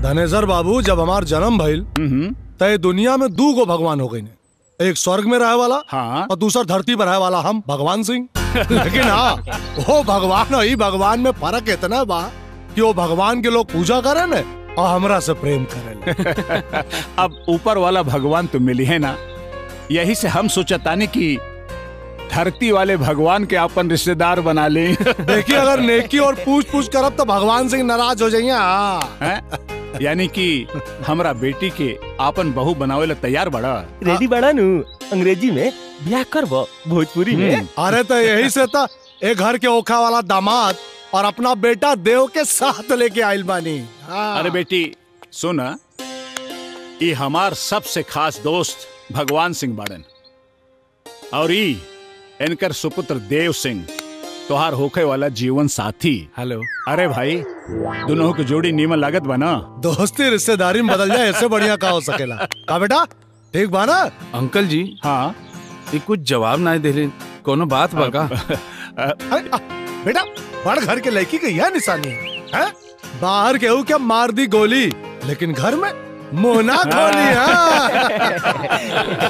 धनेश्वर बाबू जब हमार जन्म भइल तय दुनिया में दू गो भगवान हो गई ने एक स्वर्ग में रहे वाला हाँ। और दूसरा धरती पर रहे वाला हम भगवान सिंह लेकिन हाँ वो भगवान और ई भगवान में फर्क इतना बा कि वो भगवान के लोग पूजा करे ने और हमरा से प्रेम करे अब ऊपर वाला भगवान तो मिली है ना यही से हम सोचतानी कि धरती वाले भगवान के अपन रिश्तेदार बना ले देखिए अगर नेकी और पूछ पूछ करब तो भगवान सिंह नाराज हो जाइए हाँ। हैं? यानी कि हमरा बेटी के आपन बहू बनावे ला तैयार बड़ा रेडी बड़ा नु अंग्रेजी में ब्याह करबो भोजपुरी में अरे तो यही से था एक घर के ओखा वाला दामाद और अपना बेटा देव के साथ लेके आइल बानी हाँ। अरे बेटी सुन ये हमार सबसे खास दोस्त भगवान सिंह बाड़न और ई इनकर सुपुत्र देव सिंह तोहार होखे वाला जीवन साथी हेलो अरे भाई दोनों की जोड़ी नीमन लागत बना दोस्ती रिश्तेदारी में बदल जाए ऐसे बढ़िया का हो सकेला का बेटा ठीक बा ना अंकल जी हाँ ये कुछ जवाब ना देले कोनो बात बा का अरे, आ, बेटा बड़ घर के लड़की की यह निशानी है हैं? बाहर केहू क्या मार दी गोली लेकिन घर में मोना खोली हाँ।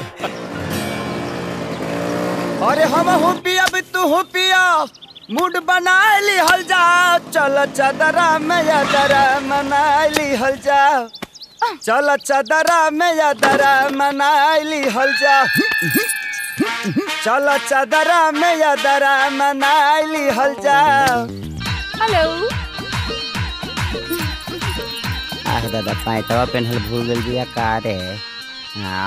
अरे हम हो पिया भी तू हो पिया मूड बना ली हल जा चल चदरा में यादरा मना ली हल जा चल चदरा में यादरा मना ली हल जा चल चदरा में यादरा मना ली हल जा हेलो आह दादा पैंतवा पेन्हल भूल गल बिया का रे हाँ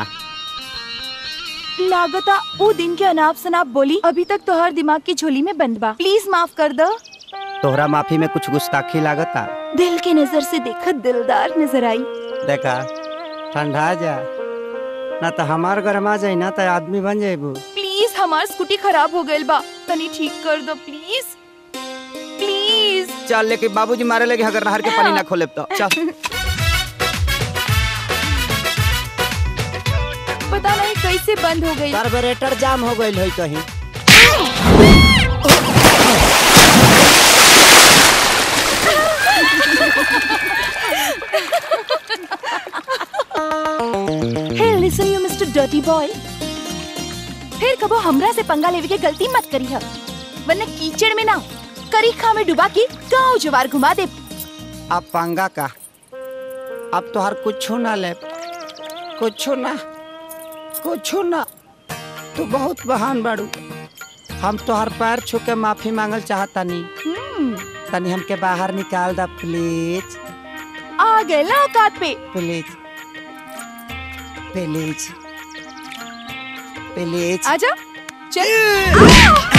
लागता वो दिन के अनाप शनाप बोली अभी तक तोहर दिमाग की झोली में बंद बा प्लीज माफ कर दो तोहरा माफी में कुछ गुस्ताखी लागता दिल के नजर से देखा दिलदार नजर आई देखा ठंडा जा ना तो हमार गरमा जाई ना तो आदमी बन जाइबू प्लीज हमार स्कूटी खराब हो गइल बा तनी ठीक कर दो प्लीज प्लीज चल लेके बाबूजी मारे लगे अगर नहर के पानी ना खोले तो चल पता नहीं कैसे बंद हो गई कार्बोरेटर जाम हो गइल होई कहीं hey listen you mister dirty boy फिर कबो हमरा से पंगा लेवे के गलती मत करी है वरना कीचड़ में ना करीखा में डुबा के गांव जवार घुमा दे अब पंगा का अब तो हर कुछ ना ले कुछ ना कुछ ना तू बहुत बहान बाड़ू हम तो हर पैर छू के माफी मांगल चाहता नहीं हम्म, तनी हमके बाहर निकाल दा प्लीज आ गए ना औकात पे प्लीज प्लीज प्लीज आजा चल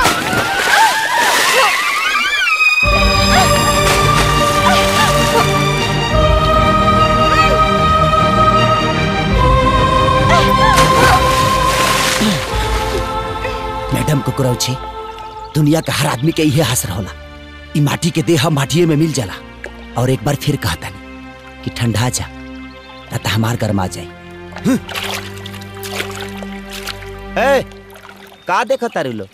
मैडम कुकुरौची दुनिया का हर आदमी के इहे हसर होला ई माटी के देह माटिए में मिल जाला और एक बार फिर कहता कि ठंडा जा ना तो हमार गरमा जाई ए का देखो तारू लो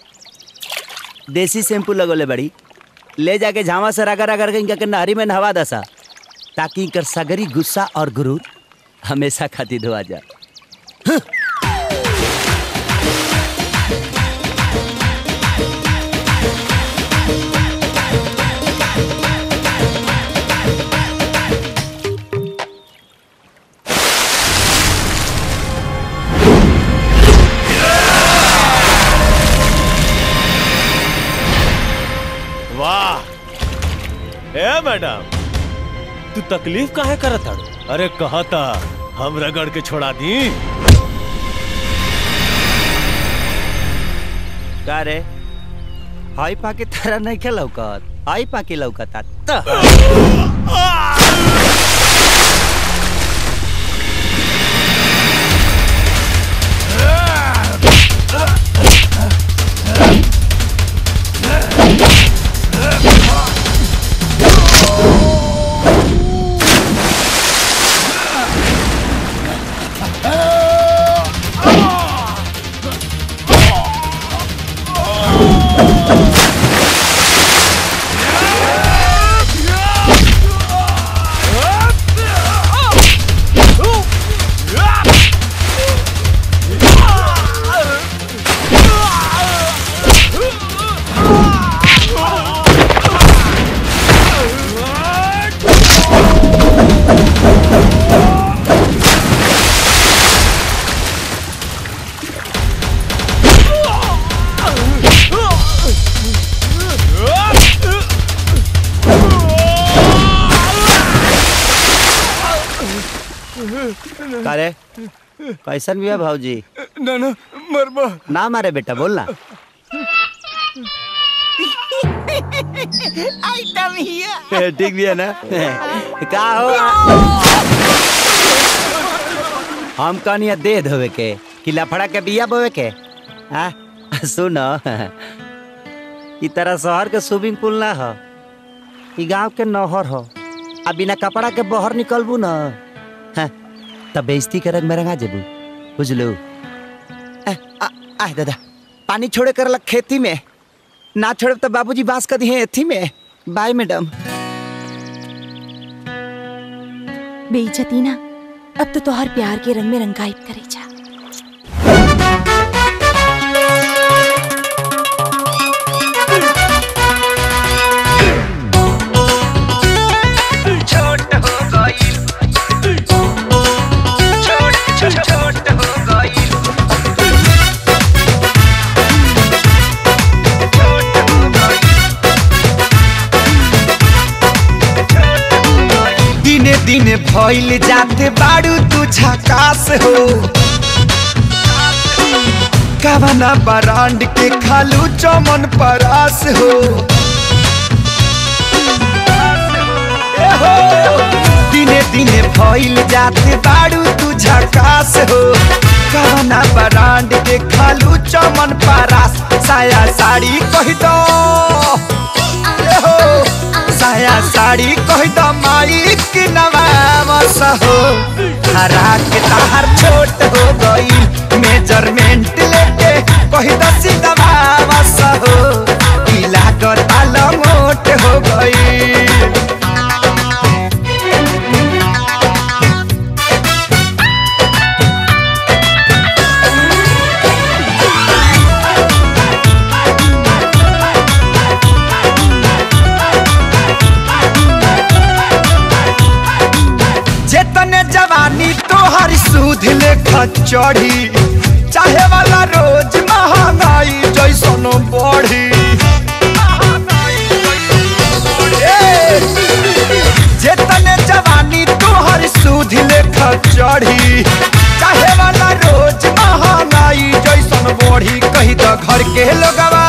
देसी शैम्पू लगोले बड़ी ले जाके झामा से रगड़ रगड़ के इनका के नहरी में नहवा दसा ताकि इनकर सगरी गुस्सा और गुरूर हमेशा खातिर धोआ जा वाह ए मैडम तू तकलीफ काहे करत हड़ अरे कहा था हम रगड़ के छोड़ा दी का रे हाई पाके तरह नहीं के लौकत हाई पाके लौकता त Ah! का रे कैसन भी है भाऊजी ना ना मरबा ना मारे बेटा बोल ना ठीक भी है ना का हो हम कहनी दे धोवे के कि लफड़ा के बिया बोवे के आ सुनो ई तरह शहर के स्विमिंग पूल ना हो ई गांव के नहर हो आ बिना कपड़ा के बाहर निकलबू ना हाँ, तब बेइज्जती के रंग में रंगा जेबू बुझलू आ, आ, आ दादा पानी छोड़े कर खेती में ना छोड़े तो बाबूजी बांस कर दिए एथी में बाय मैडम बेइज्जती ना अब तो तोहर प्यार के रंग में रंगाइब करे जा छोट हो गई छोट छोट छोट हो गई छोट हो गई दिने दिने भइल जाते बाड़ू तू झकास हो कवना बरांड के खालू चमन परास हो ए हो दिने दिने भइल जाते बाड़ू तू झकास हो कवना बरांड के खालू चमन परास साया साड़ी कह दो ए हो साया साड़ी कह दो माई के नवामस हो हरा के ताहर छोट हो गई मेजरमेंट लेके कह दो सिलवामस हो पीला को ताल मोट हो गई जेतने जवानी तोहर सूद लेखा चढ़ी चाहे वाला रोज महंगाई जैसन बढ़ी ए, जेतने जवानी तोहर सूद लेखा चढ़ी चाहे वाला रोज महंगाई जैसन बढ़ी कही तो घर के लोगवा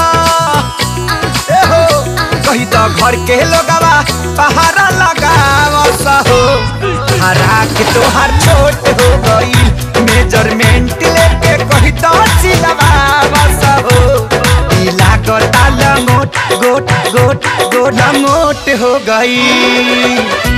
ए हो कही तो घर के लोगवा पहाड़ा लगाव हो हरा के तोहर छोट हो गई मेजरमेंट लेके कही तो सिलवाव हो पीला गोटा लंगोट गोट गोट गोट लंगोट हो गई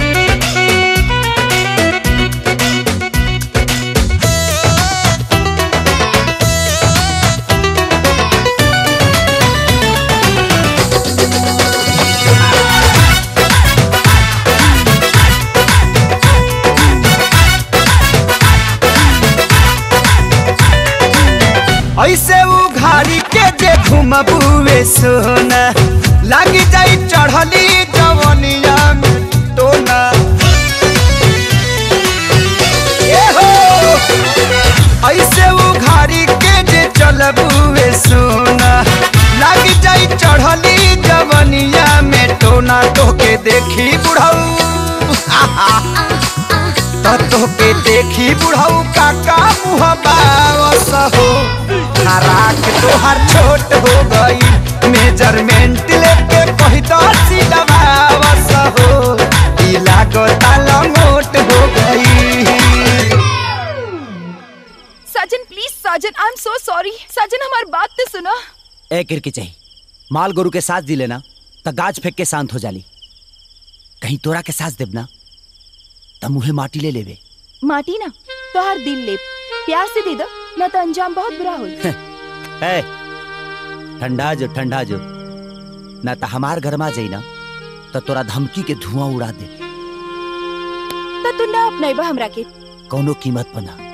ऐसे उघारी के जे घुमबुए सोना लागी जाई चढ़ली जवनिया में टोना ए हो ऐसे उघारी के जे चलबुए सोना लागी जाई चढ़ली जवनिया में टोना तोके देखी बुढ़ऊ तो के देखी बुढ़ऊ काका मुँह बावस हो हराक तोहर छोट हो गई मेजरमेंट लेके कही तो सिलवावस हो पीला को ताला मोट हो गई साजन प्लीज साजन आई एम सो सॉरी साजन हमारी बात तो सुनो ए किरकी चाहिए माल गोरु के साथ दिले ना तो गाज फेंक के शांत हो जाली कहीं तोरा के साथ देब ना तो मुहे माटी ले लेवे माटी ना तो हर दिल ले प्यार से दे दो न तो अंजाम बहुत बुरा हो ए ठंडा जो ठंडा जो ना तो हमार घर में जाई ना तो तोरा धमकी के धुआं उड़ा दे तो तू ना अपनाइबा हमरा के कौनो कीमत पर ना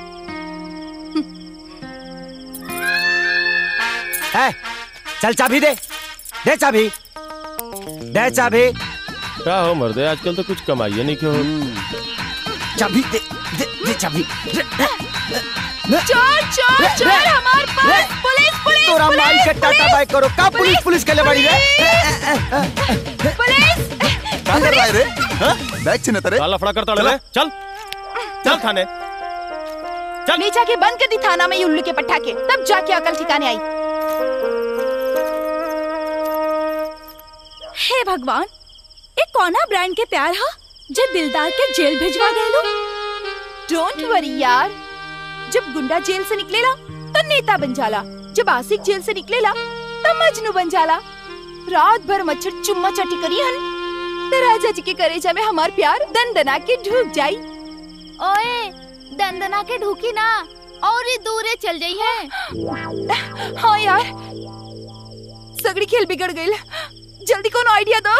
ए, चल चाबी दे दे चाबी दे चाबी क्या हो मर्दे आजकल तो कुछ कमाइए नहीं क्यों चाबी दे दे, दे चाबी दे, चोर चोर चोर हमार पास पुलिस पुलिस तोरा माई के टाटा बाय करो का पुलिस पुलिस के ले बड़ी रे पुलिस काय कर रे बैग छिने तरे काला फड़ा करता ले चल चल थाने ले जाके बंद कर दी थाना में ये उल्लू के पटाखे तब जाके अकल ठिकाने आई हे भगवान ये कौना ब्रांड के प्यार हा जे दिलदार के जेल भिजवा देलो डोंट वरी यार जब गुंडा जेल से निकलेला तो नेता बन जाला जब आशिक जेल से निकलेला तो मजनू बन जाला रात भर मच्छर चुम्मा चटी करी हन तो राजा जी के करेजा में हमार प्यार दंदना के ढूक जाई ओए दंदना के ढूकी ना और ही दूरे चल जाई है हाँ यार सगड़ी खेल बिगड़ गई जल्दी कौन आइडिया दो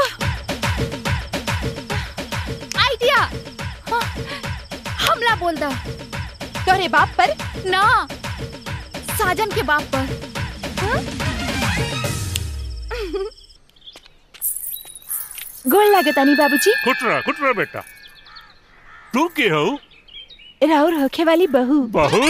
आइडिया हाँ, हमला बोल दा तोरे बाप पर ना साजन के बाप पर गोल लागतानी बाबूजी खुटरा खुटरा बेटा तू के हो राउर होखे वाली बहू बहू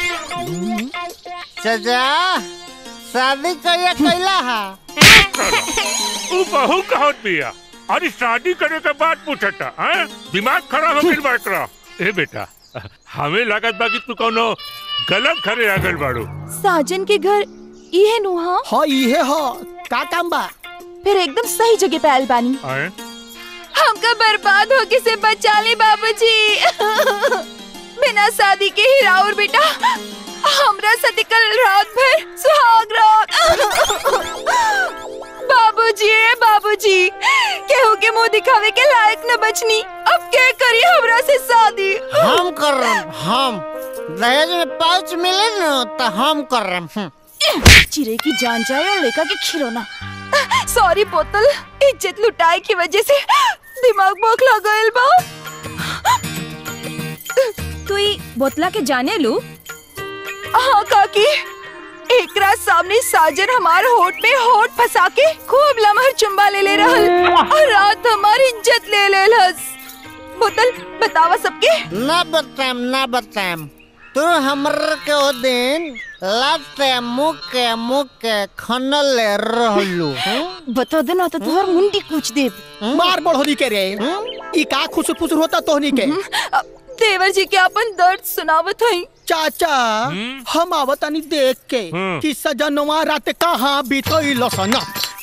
सजा शादी कहिया कैला हा तू बहू कहत बिया अरे शादी करे के बाद पूछता हैं दिमाग खराब हो गइल बाकरा ए बेटा हमें लागत बा कि तू कोनो गलत खरे आ गइल बाड़ू साजन के घर इहे नुहा हाँ इहे हो का काम बा फिर एकदम सही जगह पे आयल बानी हैं हमका बर्बाद होके से बचा ले बाबूजी बिना शादी के ही राउर बेटा हमरा साथे कल रात भर सुहाग रात बाबूजी ए बाबूजी केहू के मुंह दिखावे के लायक न बचनी अब के करी हमरा से शादी हम कर रहे हैं, हम दहेज में पाउच मिले न तो हम कर रहे हैं। चिरे की जान जाए और लेका के खिलौना सॉरी बोतल इज्जत लुटाए की वजह से दिमाग बौखला गइल बा तू ई बोतला के जाने लू हाँ काकी एकरा सामने साजन हमार होठ में होठ फंसा के खूब लमहर चुम्बा ले ले रहल और रात हमारी इज्जत ले ले लस बोतल बतावा सबके ना बताएम ना बताएम तू हमर के ओ दिन लाते मुके मुके खनल रहलू बता देना तो तुहर मुंडी कूच देब मार बढ़ोनी के रे ई का खुसुर फुसुर होता तोहनी के देवर जी के अपन दर्द सुनावत हई चाचा हम आवतानी देख के हम्म। कि सजनवा रात कहाँ बीतल सना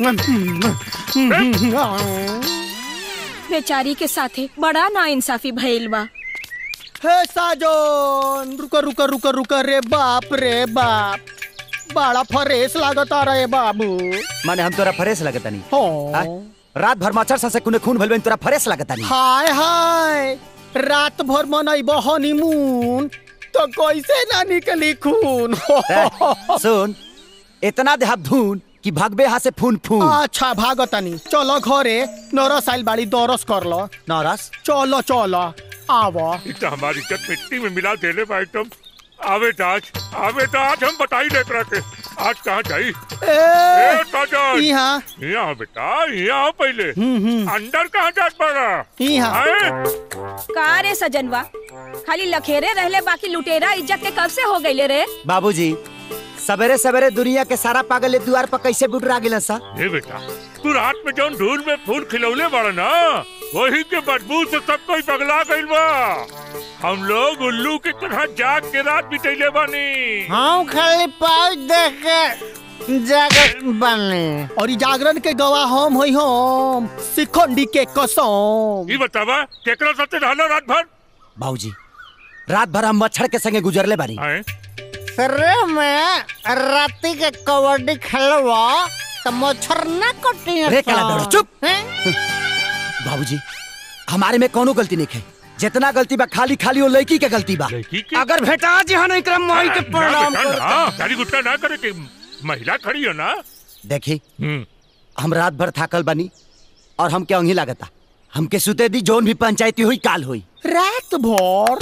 बेचारी के साथे बड़ा ना इंसाफी भइल बा हे साजन रुक रुक रुक रुक रे बाप रे बाप बड़ा फरेस लागता रे बाबू माने हम तोरा फरेस लगता नहीं हो रात भर मच्छर सा से कुने खून भइल बा, तोरा फरेस लगता नहीं हाय हाय रात भर मनैब हनीमून तो कैसे ना निकली खून ए, सुन इतना देहब धून कि भगबे यहाँ से फून फून अच्छा भागतनी चलो घरे नरस आइल बाड़ी दरस कर लो नौरस चलो चलो आवा ई तो हमारी इज्जत मिट्टी में मिला देले बा एकदम आवे तो आज आवे तो आज हम बताई देख रहे थे आज कहाँ जाई ए ए साजन यहाँ यहाँ बेटा यहाँ पहले अंदर कहाँ जात पड़ा यहाँ का रे सजनवा खाली लखेरे रहले बाकी लुटेरा इज्जत के कब से हो गईले रे बाबूजी सवेरे सवेरे दुनिया के सारा पागल ये द्वार पर कैसे बुटरा गिलन सा ए बेटा तू रात में जौन धूल में फूल खिलौले बड़ा ना वही के बदबू से सब कोई पगला गइल बा हम लोग उल्लू की तरह जाग के रात बितैले बानी हम खाली पाउच देख के जागत बने और ई जागरण के गवाह हम होई हम सिखंडी के कसम ई बतावा केकरा साथे रहलो रात भर बाबूजी रात भर हम मच्छर के संगे गुजरले बानी आए सरे में राती के कबड्डी खेलवा तो मच्छर ना कटी रे कला दौड़, चुप। बाबूजी हमारे में कोनो गलती नहीं है जितना गलती बा खाली खाली वो लड़की के गलती बा लड़की के अगर भेटा जी हाँ नहीं करम माई के ना प्रणाम बेटा, कर ना, गाली गुस्सा ना करे कि महिला खड़ी हो ना देखी हम्म हम रात भर थाकल बनी और हम क्या लागता हमके सुते दी जोन भी पंचायती हुई काल हुई रात भर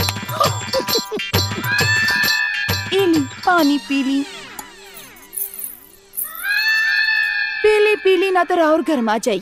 इली पानी पीली पीली पीली ना तो राउर गर्मा जाई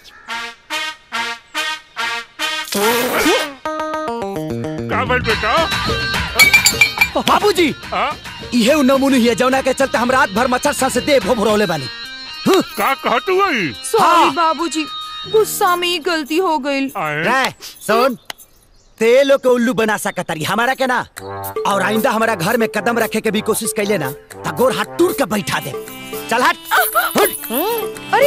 का बोल बेटा बाबूजी हाँ इहे उ नमूने हिया जौना के चलते हम रात भर मच्छर सा से दे भोभरौले बानी का कहत हुई सॉरी हाँ। बाबूजी गुस्सा में ही गलती हो गई आए रे सुन ते लोग के उल्लू बना सकतारी हमारा के ना और आइंदा हमारा घर में कदम रखे के भी कोशिश कैले ना त गोर हाथ टूट के बैठा दे चल हट हट अरे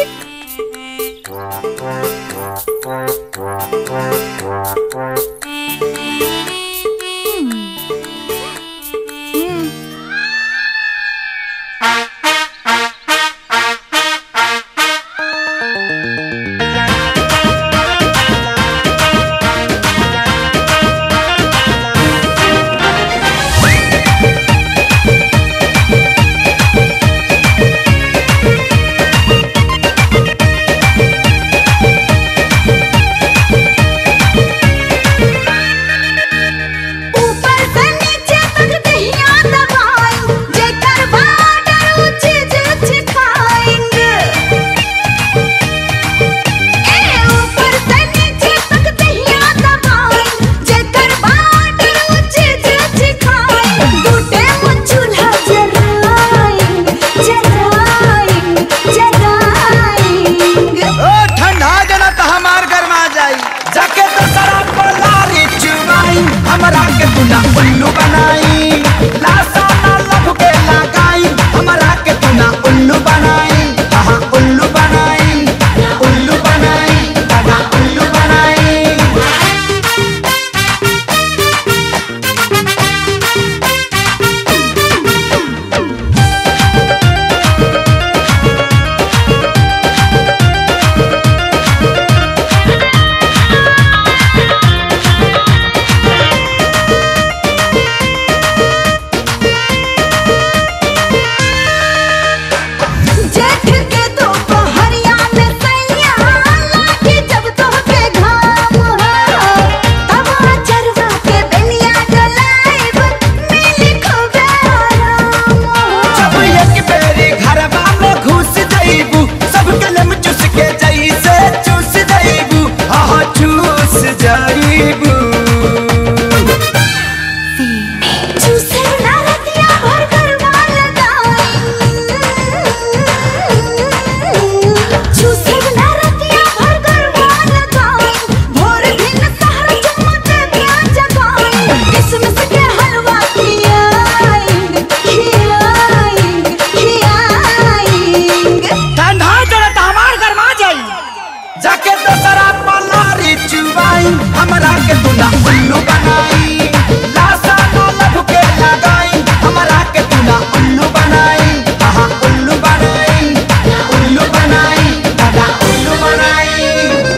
ऊपर से नीचे तक दहिया दबाई जेकर बाडर ऊंचे ऊंचे खाएंगे ए ऊपर से नीचे तक दहिया दबाई जेकर बाडर ऊंचे ऊंचे खाएंगे टूटे मुँह चूल्हा जलाएंगे जलाएंगे जलाएंगे ओ ठंडा जना तो हमार गरमा जाई जाके तो शराब पलारी चुमाई हमरा के तूना उल्लू बनाई लासा ना लभ के लगाई हमरा के तूना उल्लू बनाई हाँ उल्लू बनाई उल्लू बनाई दादा उल्लू बनाई जेठ के दोपहरिया में सैया लागी जब तोहके घाम हो तब चरवा के बेलिया डलाइब मिली खूबे आराम हो जब एक बेरी घरवा में घुस जाइबू सब कलम चुस के जैसे चूस जाइबू हाँ चूस जाइबू चूसे ना रतिया भर गरबा लगाई चूसे ना रतिया भर गरबा लगाई भोर दिन सहर चमके दिया जगाई किसमिस के हलवा खियाएंगे खियाएंगे खियाएंगे ठंडा जरा तो हमार गरमा जाई जाके तो शराब पलारी चुबाई हमरा के तूना उल्लू बनाई लासा ना लभ के लगाई हमरा के तूना उल्लू बनाई हाँ उल्लू बनाई उल्लू बनाई दादा उल्लू बनाई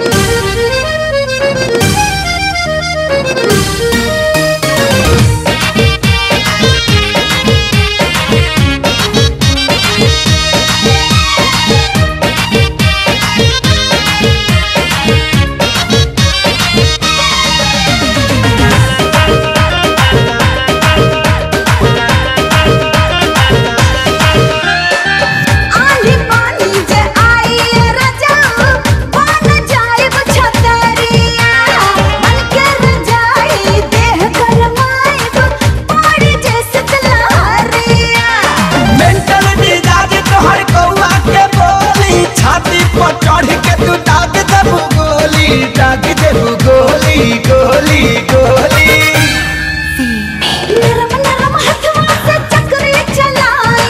आंधी पानी जे आई रजा बन जाए छतरिया मन के रजाई देह गरमाए पड़ी जैसे तलहरिया मेंटल मिजाज तोहर कौआ के बोली छाती पर चढ़ के तू दाग देबू गोली दाग देबू गोली गोली गोली नरम नरम हथवा से चक्री चलाई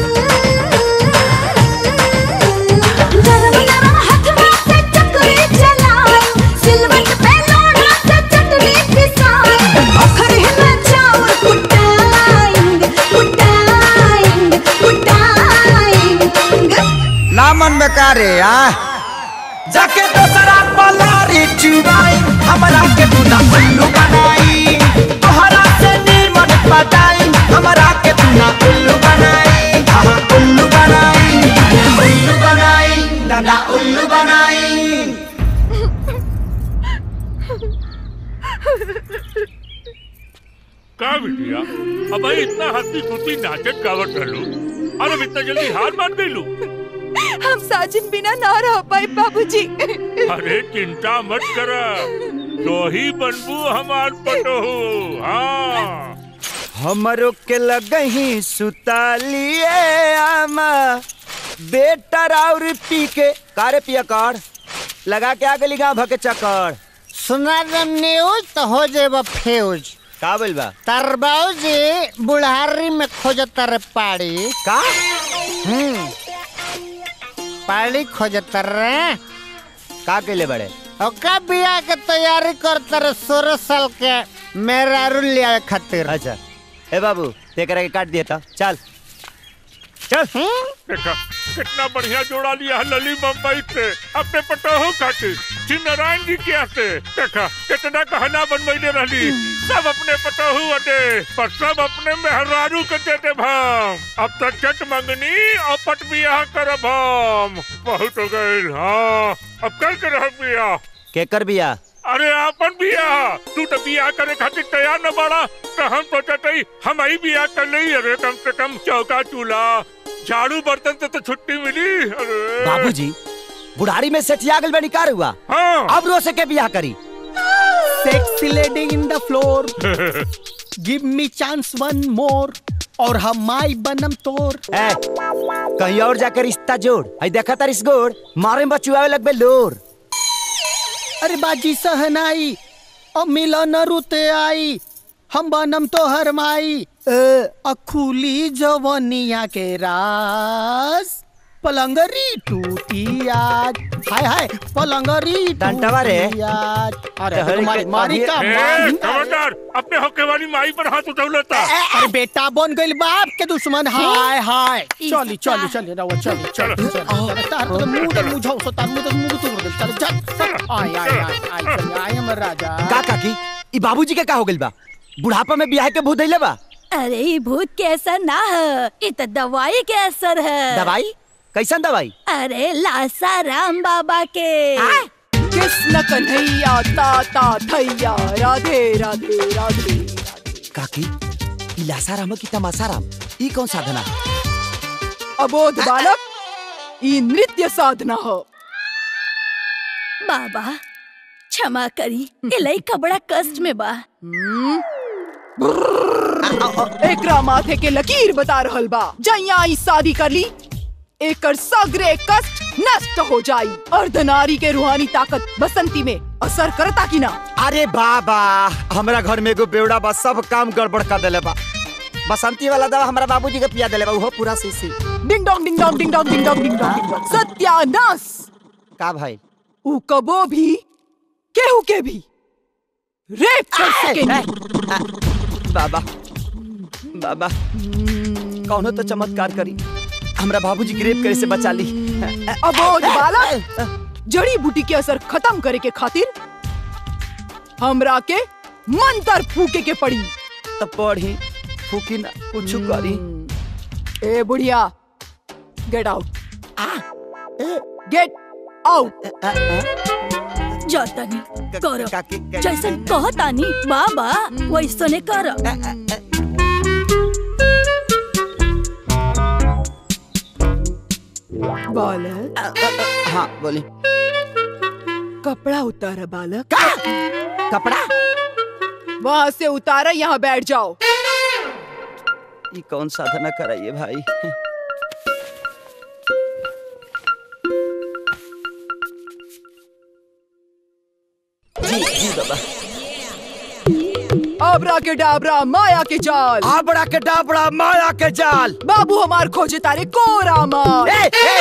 नरम नरम हथवा से चक्री चलाई सिलवट पे लोढ़ा से चटनी पिसाई अखर में चाउर कुटाएंगे कुटाएंगे कुटाएंगे नामन में कारे आ जाके तो शराब पलारी चुबाई हमरा के तूना उल्लू बनाई तोहरा से नीमन पटाई हमरा के तूना उल्लू बनाई हाँ उल्लू बनाई उल्लू बनाई दादा उल्लू बनाई का बिटिया अब भाई इतना हंसी खुशी नाचत गावत रहलू और अब इतना जल्दी हार मान गईलू हम साजिद बिना ना रह पाए बाबूजी अरे चिंता मत कर तो ही बनबू हमार पटोहू हाँ हमरो के लगही सुतालिए आमा बेटा और पी के कारे पिया कर लगा के आ गली गाँव भके चक्कर सुना दम न्यूज तो हो जेबा फ्यूज का बोल बा तरबाऊ जी बुढ़ारी में खोजत रे पाड़ी का हम्म पाड़ी खोजत रे का केले बड़े ओका बिया के तैयारी करत रे सोलह साल के मेरा लिया खातिर अच्छा ए बाबू तेकरा के काट दिया था चल चल देखा कितना बढ़िया जोड़ा लिया है लली मुंबई से अपने पटोहो खातिर श्री नारायण जी के से देखा कितना कहना बनवैले रहली सब अपने पटोहू अटे पर सब अपने मेहरारू के देते भाम अब तक चट मंगनी और पट बियाह करब हम बहुत हो गइल हाँ अब कल के रह बियाह केकर बिया अरे आपन बियाह तू तो बियाह करे खातिर तैयार न बाड़ा तो हम सोचत हई हम ही बियाह कर लई अरे कम से कम चौका चूल्हा झाड़ू बर्तन से तो छुट्टी मिली अरे बाबूजी बुढ़ारी में सेठिया गल बनी कार हुआ हाँ अब रो से के बियाह करी sexy lady in the floor give me chance one more और हम माई बनम तोर ए, कहीं और जाकर रिश्ता जोड़ आई देखा तार इस गोड़ मारे में बचुआवे लगबे लोर अरे बाजी सहनाई अब मिलन रुते आई हम बनम तो हर माई अखुली जवनिया के रास पलंगरी टूटी आज हाय हाय पलंगरी डंटवा रे। टूटी आज अरे अरे, मारी, मारी का ए, मारी खबरदार अपने होके वाली माई पर हाथ उठौलता अरे बेटा बन गइल बाप के दुश्मन हाय हाय चली चली चली रहो चली चली चली तार तो मुंह तो मुझाओ सो तार मुंह तो मुंह तो बोल चल चल आय आय आय आय चल आय हम राजा का काकी ई बाबूजी के का हो गइल बा बुढ़ापा में बियाह के भूत धइले बा अरे ये भूत के असर ना है ये तो दवाई के असर है दवाई कैसन दवाई अरे लासा राम बाबा के कृष्ण कन्हैया ताता थैया राधे राधे राधे काकी ई लासाराम की तमासाराम ई कौन साधना अबोध बालक ई नृत्य साधना हो बाबा क्षमा करी इलाई कबड़ा कष्ट में बा एकरा माथे के लकीर बता रहल बा जैया ई शादी कर ली एकर सगरे कष्ट नष्ट हो जाई अर्धनारी के रूहानी ताकत बसंती में असर करता कि ना अरे बाबा हमरा घर में एगो बेवड़ा बा सब काम गड़बड़ कर देले बा बसंती वाला दवा हमरा बाबूजी के पिया देले बा उहो पूरा सीसी ding dong ding dong ding dong ding dong ding dong ding dong सत्यानाश का भाई ऊ कबो भी केहू के भी रेप कर सकेंगे बाबा बाबा कौनो तो चमत्कार करी हमरा बाबूजी ग्रेप करे से बचा ली अबोध बालक जड़ी बूटी के असर खत्म करे के खातिर हमरा के मंत्र फूके के पड़ी तब पढ़ी फूकी ना कुछ करी ए बुढ़िया गेट आउट गेट आउट जातानी करो जैसन कहतानी बाबा वैसने कर बालक हाँ बोली कपड़ा उतारा बालक कपड़ा वहाँ से उतारा यहाँ बैठ जाओ ये कौन साधना कराइए भाई जी जी बाबा आबरा के डाबरा माया के जाल आबड़ा के डाबड़ा माया के जाल बाबू हमार खोजे तारे कोरा मार ए, ए!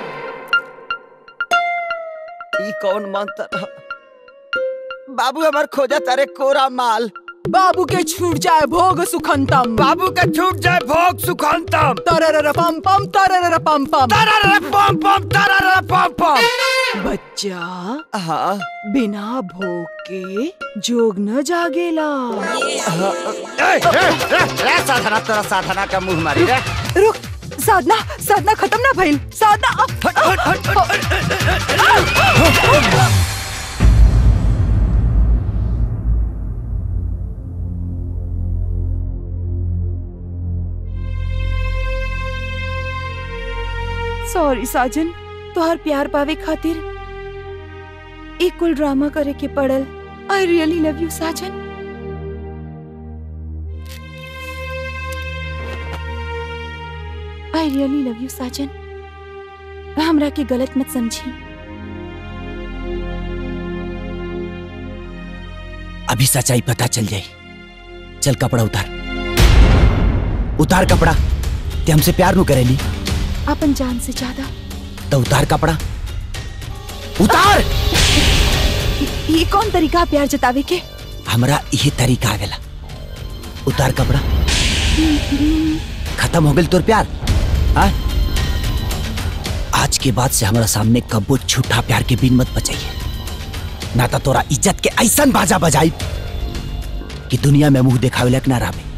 ई कौन मंत्र ह? बाबू हमार खोजा तारे कोरा माल बाबू के छूट जाए भोग सुखंतम बाबू के छूट जाए भोग सुखंतम तरर पम पम तरर पम पम तरर पम पम तरर पम पम बच्चा हाँ बिना भोग के जोग न जागेला ए, ए, ए, ए, साधना तेरा साधना का मुंह मारी रे रुक साधना साधना खत्म ना भइल साधना सॉरी साजन तोहर प्यार पावे खातिर एक कुल ड्रामा करे के पड़ल आई रियली लव यू साजन आई रियली लव यू साजन हमरा के गलत मत समझी अभी सच्चाई पता चल जाई चल कपड़ा उतार उतार कपड़ा ते हमसे प्यार नु करेली अपन जान से ज्यादा तो उतार कपड़ा उतार ये कौन तरीका है प्यार जतावे के हमरा यही तरीका आवेला उतार कपड़ा खत्म हो गई तोर प्यार हाँ? आज के बाद से हमारा सामने कब्बो झूठा प्यार के बिन मत बचाइए ना तो तोरा इज्जत के ऐसन बाजा बजाई कि दुनिया में मुंह देखावे लायक ना रहे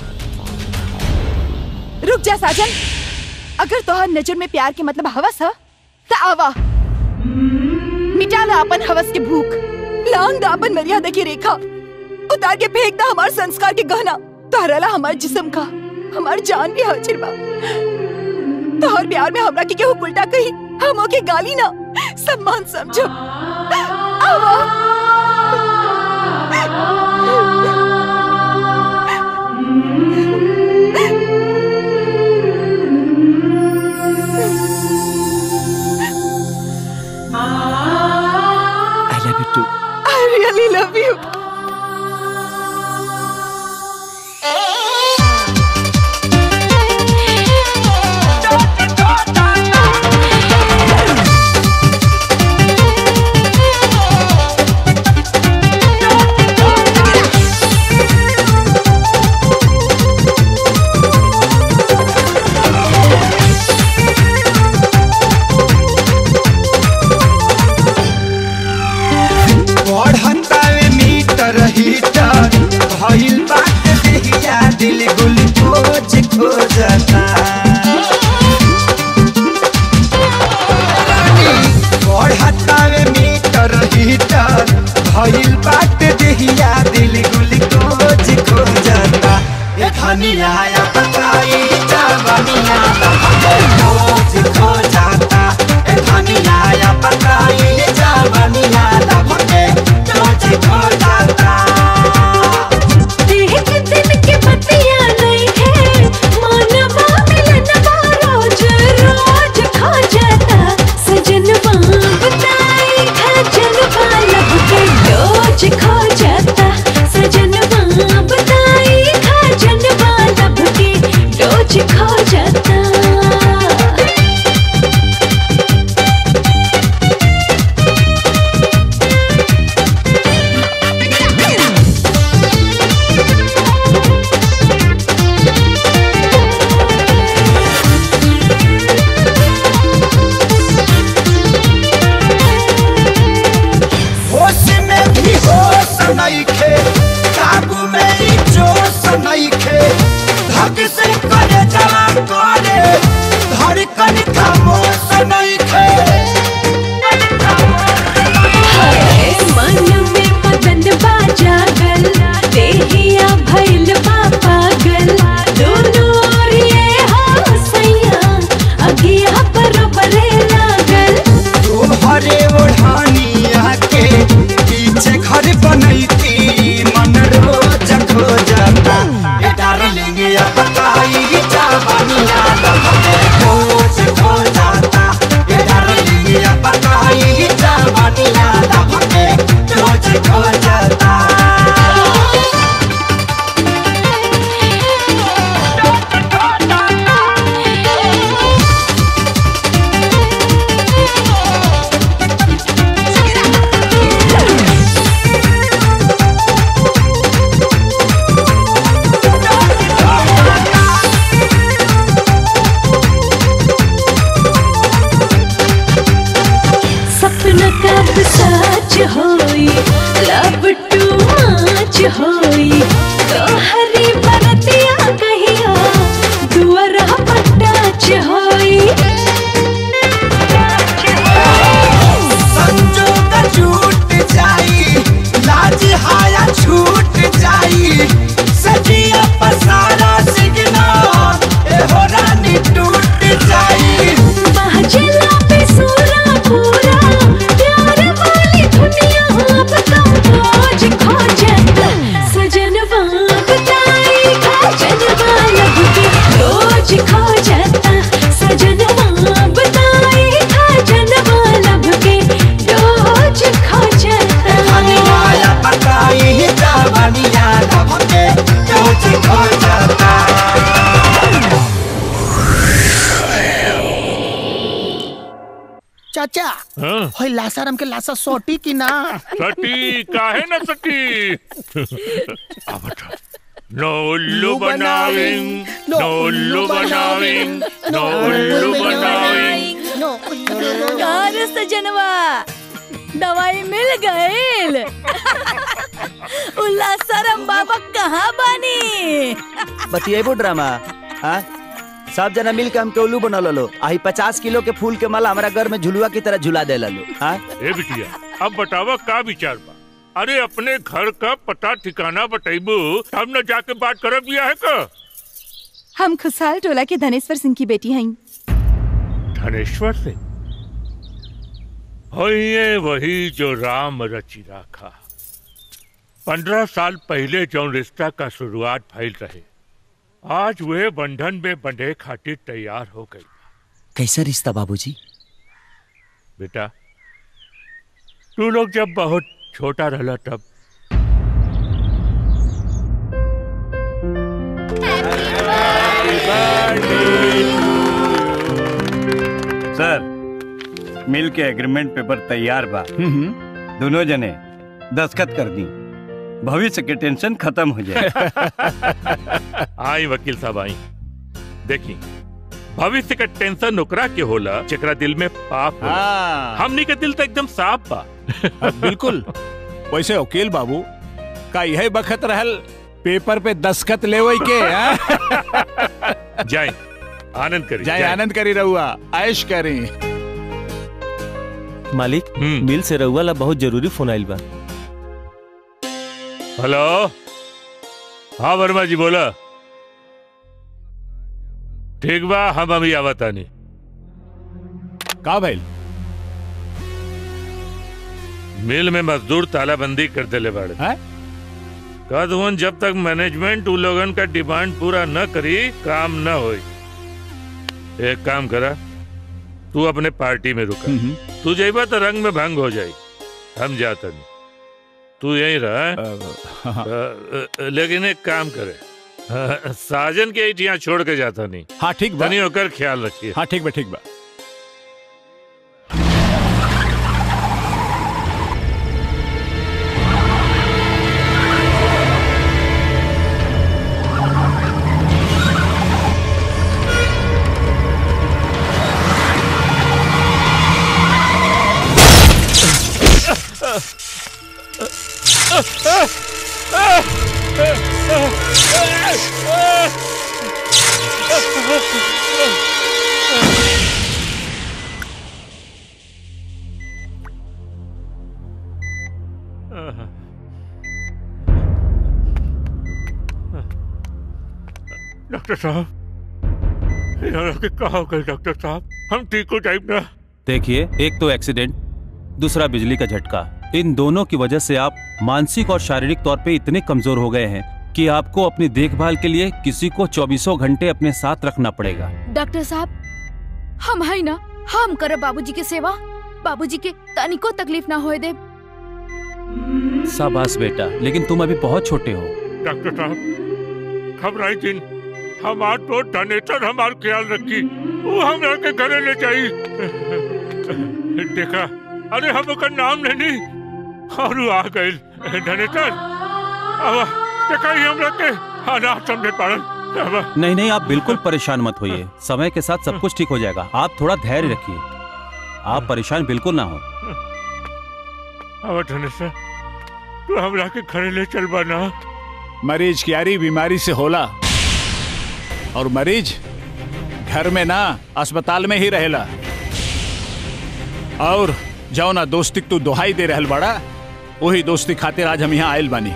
रुक जा साजन अगर तोहर नजर में प्यार के मतलब हवस है तो आवा मिटा ला अपन हवस के भूख लांग दा अपन मर्यादा की रेखा उतार के फेंक दा हमार संस्कार के गहना तहरला हमार जिस्म का हमार जान भी हाजिर बा तोहर प्यार में हमरा के केहू उल्टा कही हम के गाली ना सम्मान समझो आवा I love you too I really love you. बढ़तावे मीटर हीटर भइल बात देहिया दिल ग्लूकोज खोजता बढ़तावे मीटर हीटर भइल बात देहिया दिल ग्लूकोज खोजता ए धनिया या बताई जवानिया ग्लूकोज खोजता ए धनिया या बताई जवानिया ग्लूकोज खोजता देख दिन के बतिया नहीं है मानवा मिलनवा रोज रोज खो जाता सजनवा बताई खजनवा लब के डोज खो जाता सजनवा बताई खजनवा लब के डोज खो जाता होश में भी होश नइखे काबू में ही जोश नइखे धक से करे जला करे धड़कन खामोश नइखे हाय मन में मदन बाजा गल देहिया भइल बा पागल दोनों ओर ये हसैया अगिया बरोबरे लागल तोहरे ओढ़ानिया के पीछे घर बनैती मन रोज खो जाता ए डार्लिंग या बताई जवानिया रोज खो जाता ए डार्लिंग या बताई जवानिया रोज खो जाता सपना कब सच होई लब टू मच होई तोहरी बरतिया कहिया दुआरा पटाच होई संजोग छूट जाई लाज हाया छूट जाई सजिया पसारा सिगना ए हो रानी टूट जाई बाजला पे सूरा पूरा प्यार वाली दुनिया अब तो खोज खो जाता सजनवा बता हाँ होय लासाराम के लासा सोटी की ना सटी काहे न सटी आ बता नो उल्लू बनाविंग नो उल्लू बनाविंग नो उल्लू बनाविंग कार सजनवा दवाई मिल गईल उल्लासरम बाबा कहाँ बानी बतिएबो ड्रामा हाँ सब जना मिल के हमके उल्लू बना लो आई पचास किलो के फूल के माला हमारा घर में झुलुआ की तरह झुला दे लो हाँ ए बिटिया अब बतावा का विचार बा अरे अपने घर का पता ठिकाना बताइबू तब न जाके बात करब बिया है का हम खुशहाल टोला के धनेश्वर सिंह की बेटी हई धनेश्वर से होइए वही जो राम रचि राखा पंद्रह साल पहले जो रिश्ता का शुरुआत फैल रहे आज वे बंधन में बंधे खातिर तैयार हो गई कैसा रिश्ता बाबूजी बेटा तू लोग जब बहुत छोटा रहला तब सर मिल के एग्रीमेंट पेपर तैयार बा दोनों जने दस्खत कर दी भविष्य के टेंशन खत्म हो जाए आई वकील साहब आई देखी भविष्य का टेंशन ओकरा के होला जेकरा दिल में पाप होला हाँ। हमनी के दिल तो एकदम साफ बा बिल्कुल वैसे वकील बाबू का यही बखत रहल पेपर पे दस्खत ले के हाँ? जाए आनंद करी जाए आनंद करी रहुआ ऐश करी मालिक मिल से रउआ ला बहुत जरूरी फोन आइल बा हेलो हाँ वर्मा जी बोला ठीक बा हम अभी आवतानी का भइल मिल में मजदूर तालाबंदी कर देले बाड़े कदवन जब तक मैनेजमेंट उ लोगन का डिमांड पूरा न करी काम न होई एक काम करा तू अपने पार्टी में रुका तू जाइबा तो रंग में भंग हो जाई हम जाता नहीं तू यहीं रहा अ, अ, लेकिन एक काम करे अ, साजन के यहाँ छोड़ के जाता नहीं हाँ ठीक बा तनी होकर ख्याल रखिए हाँ ठीक बा ठीक बा डॉक्टर साहब यार के कहा हो गए डॉक्टर साहब हम ठीक हो जाए ना देखिए एक तो एक्सीडेंट दूसरा बिजली का झटका इन दोनों की वजह से आप मानसिक और शारीरिक तौर पे इतने कमजोर हो गए हैं कि आपको अपनी देखभाल के लिए किसी को चौबीसों घंटे अपने साथ रखना पड़ेगा डॉक्टर साहब हम है ना हम करब बाबूजी के सेवा बाबूजी के तनिको तकलीफ ना होए दे शाबाश बेटा लेकिन तुम अभी बहुत छोटे हो डॉक्टर साहब घबराई दिन हमार तो धनेश्वर हमार ख्याल रखी वो हमरा के घरे ले जाई देखा अरे हम ओकर नाम लेनी और वो आ गए धनेश्वर अब देखा ही हमरा के अनाथ समझे पड़ल अब नहीं नहीं आप बिल्कुल परेशान मत होइए समय के साथ सब कुछ ठीक हो जाएगा आप थोड़ा धैर्य रखिए आप परेशान बिल्कुल ना हो अब धनेश्वर तू हमरा के घरे ले चल बना मरीज की यारी बीमारी से होला और मरीज घर में ना अस्पताल में ही रहेला और जाओ ना दोस्ती तू दोहाई दे रहल बड़ा वही दोस्ती खातिर आज हम यहाँ आयल बानी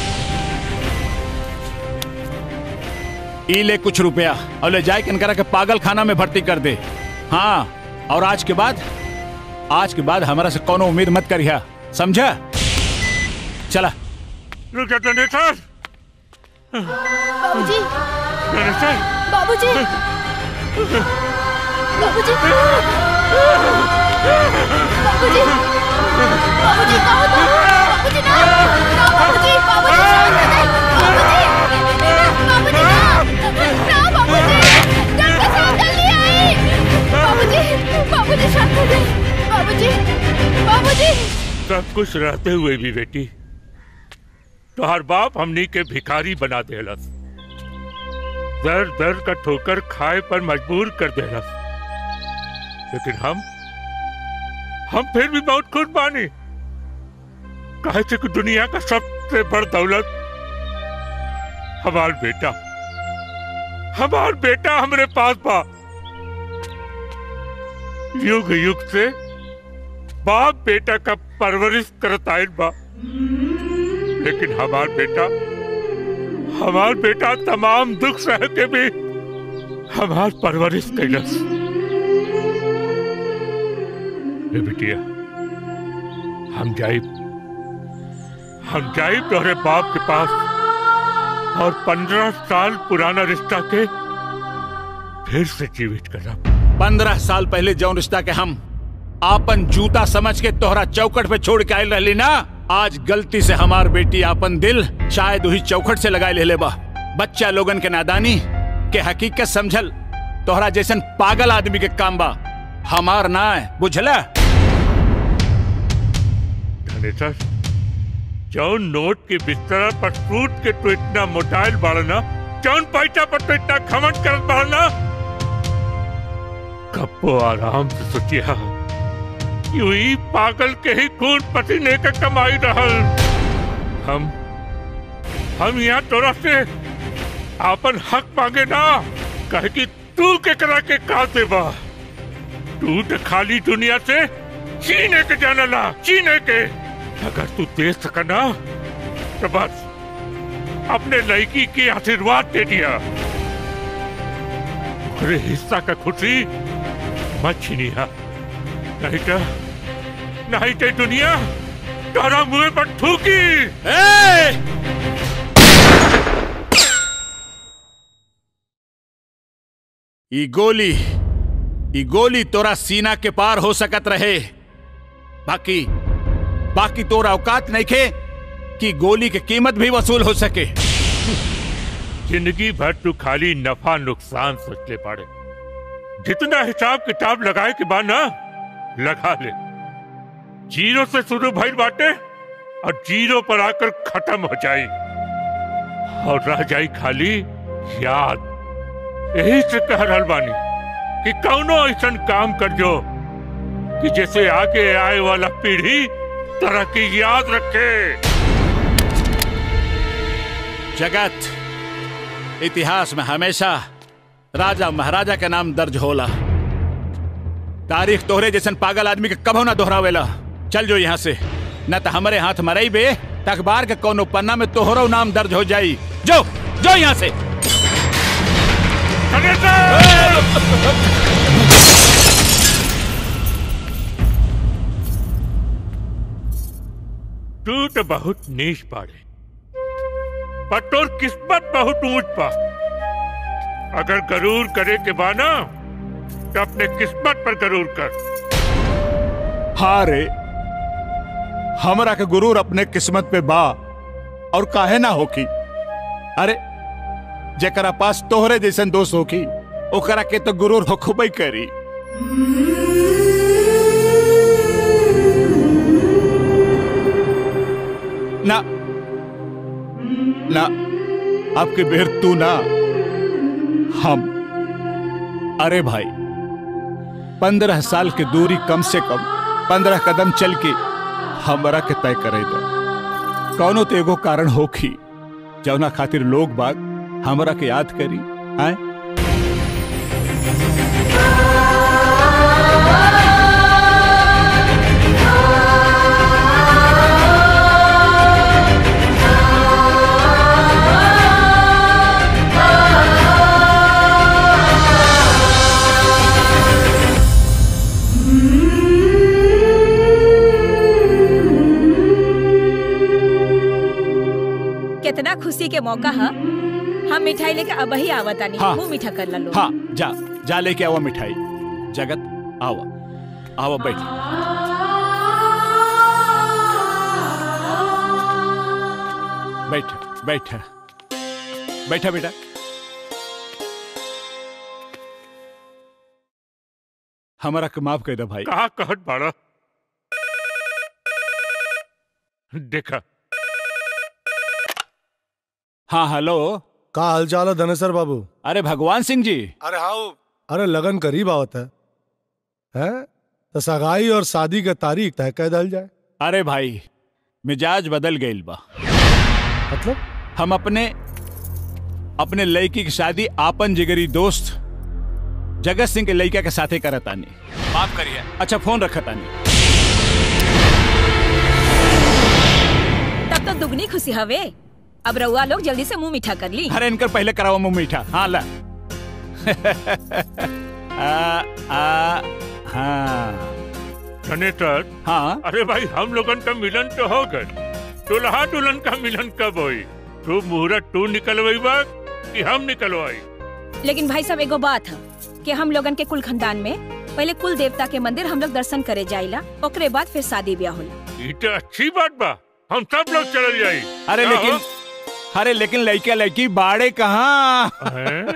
ई ले कुछ रुपया और ले जाए कनकरा के पागल खाना में भर्ती कर दे हाँ और आज के बाद आज के बाद हमारा से कोनो उम्मीद मत करिया समझा चला रुक जा धनेश्वर बाबूजी धनेश्वर बाबूजी बाबूजी बाबूजी बाबूजी कहो तो बाबूजी ना ना बाबूजी बाबूजी शांत हो जाए बाबूजी ना बाबूजी ना ना बाबूजी डॉक्टर साहब जल्दी आइए बाबूजी बाबूजी शांत हो जाए बाबूजी सब कुछ रहते हुए भी बेटी तोहर बाप हमनी के भिखारी बना देलस दर दर का ठोकर खाए पर मजबूर कर देलस लेकिन हम हम फिर भी बहुत खुश बानी कहे थे कि दुनिया का सबसे बड़ दौलत हमार बेटा हमार बेटा हमरे पास बा युग युग से बाप बेटा का परवरिश करत आयल बा लेकिन हमार बेटा हमार बेटा तमाम दुख सह के भी हमार परवरिश कैलस ए बिटिया हम जाइब हम जाइब तोहरे बाप के पास और पंद्रह साल पुराना रिश्ता के फिर से जीवित करब पंद्रह साल पहले जौन रिश्ता के हम आपन जूता समझ के तोहरा चौकट पे छोड़ के आयल रहली ना आज गलती से हमार बेटी आपन दिल शायद वही चौखट से लगाए ले ले बा बच्चा लोगन के नादानी के हकीकत समझल तोहरा जैसन पागल आदमी के काम बा हमार ना है बुझला धनेश्वर जौन नोट के बिस्तर पर सूट के तो इतना मोटाइल बाड़ना जौन पैसा पर तो इतना खमन करत बाड़ना कब्बो आराम से सोचिया यूं ही पागल के ही खून पसीने का कमाई रहल हम हम यहाँ तोरा से आपन हक मांगे ना कहे कि तू के करा के का देबा तू तो खाली दुनिया से चीने के जानला चीने के अगर तू दे सका ना तो बस अपने लड़की के आशीर्वाद दे दिया अरे हिस्सा का खुशी मत छीनिया नहीं तो नहीं तो दुनिया तारा मुंह पर थूकी ई गोली ई गोली तोरा सीना के पार हो सकत रहे बाकी बाकी तोरा औकात नहीं खे कि गोली की कीमत भी वसूल हो सके जिंदगी भर तू खाली नफा नुकसान सोच ले पाड़े जितना हिसाब किताब लगाए के बाद ना लगा ले जीरो से शुरू भइल बाटे और जीरो पर आकर खत्म हो जाई और रह जाई खाली याद यही से कह रहल बानी कि कौनो ऐसा काम कर जो कि जैसे आगे आए वाला पीढ़ी तरक्की याद रखे जगत इतिहास में हमेशा राजा महाराजा के नाम दर्ज होला तारीख तोहरे जैसन पागल आदमी के कभो ना दोहरावेला चल जो यहाँ से न तो हमारे हाथ मरई बे त अखबार के कोनो पन्ना में तोहरो नाम दर्ज हो जाई जो जो यहाँ से तू तो बहुत नीच पाड़े पर तोर किस्मत बहुत ऊंच पा अगर गरूर करे के बाना तो अपने किस्मत पर गरूर कर हाँ रे हमरा के गुरूर अपने किस्मत पे बा और काहे ना होकी अरे जेकरा पास तोहरे जैसन दोस्त होकी ओकरा के तो गुरूर होखबई करी ना ना आपके बेर तू ना हम अरे भाई पंद्रह साल की दूरी कम से कम पंद्रह कदम चल के हमरा के तय करे दो कौनो तो एगो कारण होखी जौना खातिर लोग बाग हमरा के याद करी आए कितना खुशी के मौका है हम मिठाई लेके अब ही आवतानी हाँ। मुंह मीठा कर ला लो हाँ जा जा लेके आवा मिठाई जगत आवा आवा बैठ बैठ बैठ बैठा बेटा हमारा के माफ कर दे भाई कहा कहत बाड़ा देखा हाँ हेलो का हाल चाल है धनेसर बाबू अरे भगवान सिंह जी अरे हाँ अरे लगन करीब आवत है हैं तो सगाई और शादी के तारीख तय कर दल जाए अरे भाई मिजाज बदल गईल बा मतलब हम अपने अपने लड़की की शादी आपन जिगरी दोस्त जगत सिंह के लड़का के साथे करत आनी माफ करिए अच्छा फोन रखत आनी तब तो दुगनी खुशी हवे अब रउआ लोग जल्दी से मुंह मीठा कर ली अरे इनकर पहले कराओ मुंह मीठा हाँ ला आ, आ, हाँ धनेतर हाँ अरे भाई हम लोगन का मिलन तो हो गए दुल्हा दुल्हन का मिलन कब होई तू मुहूर्त तू निकलवाई बा कि हम निकलवाई लेकिन भाई साहब एगो बात है कि हम लोगन के कुल खानदान में पहले कुल देवता के मंदिर हम लोग दर्शन करे जाइला ओकरे बाद फिर शादी ब्याह होला ये तो अच्छी बात बा हम सब लोग चल जाई अरे क्या लेकिन हो? अरे लेकिन लड़का लड़की बाड़े कहाँ हैं?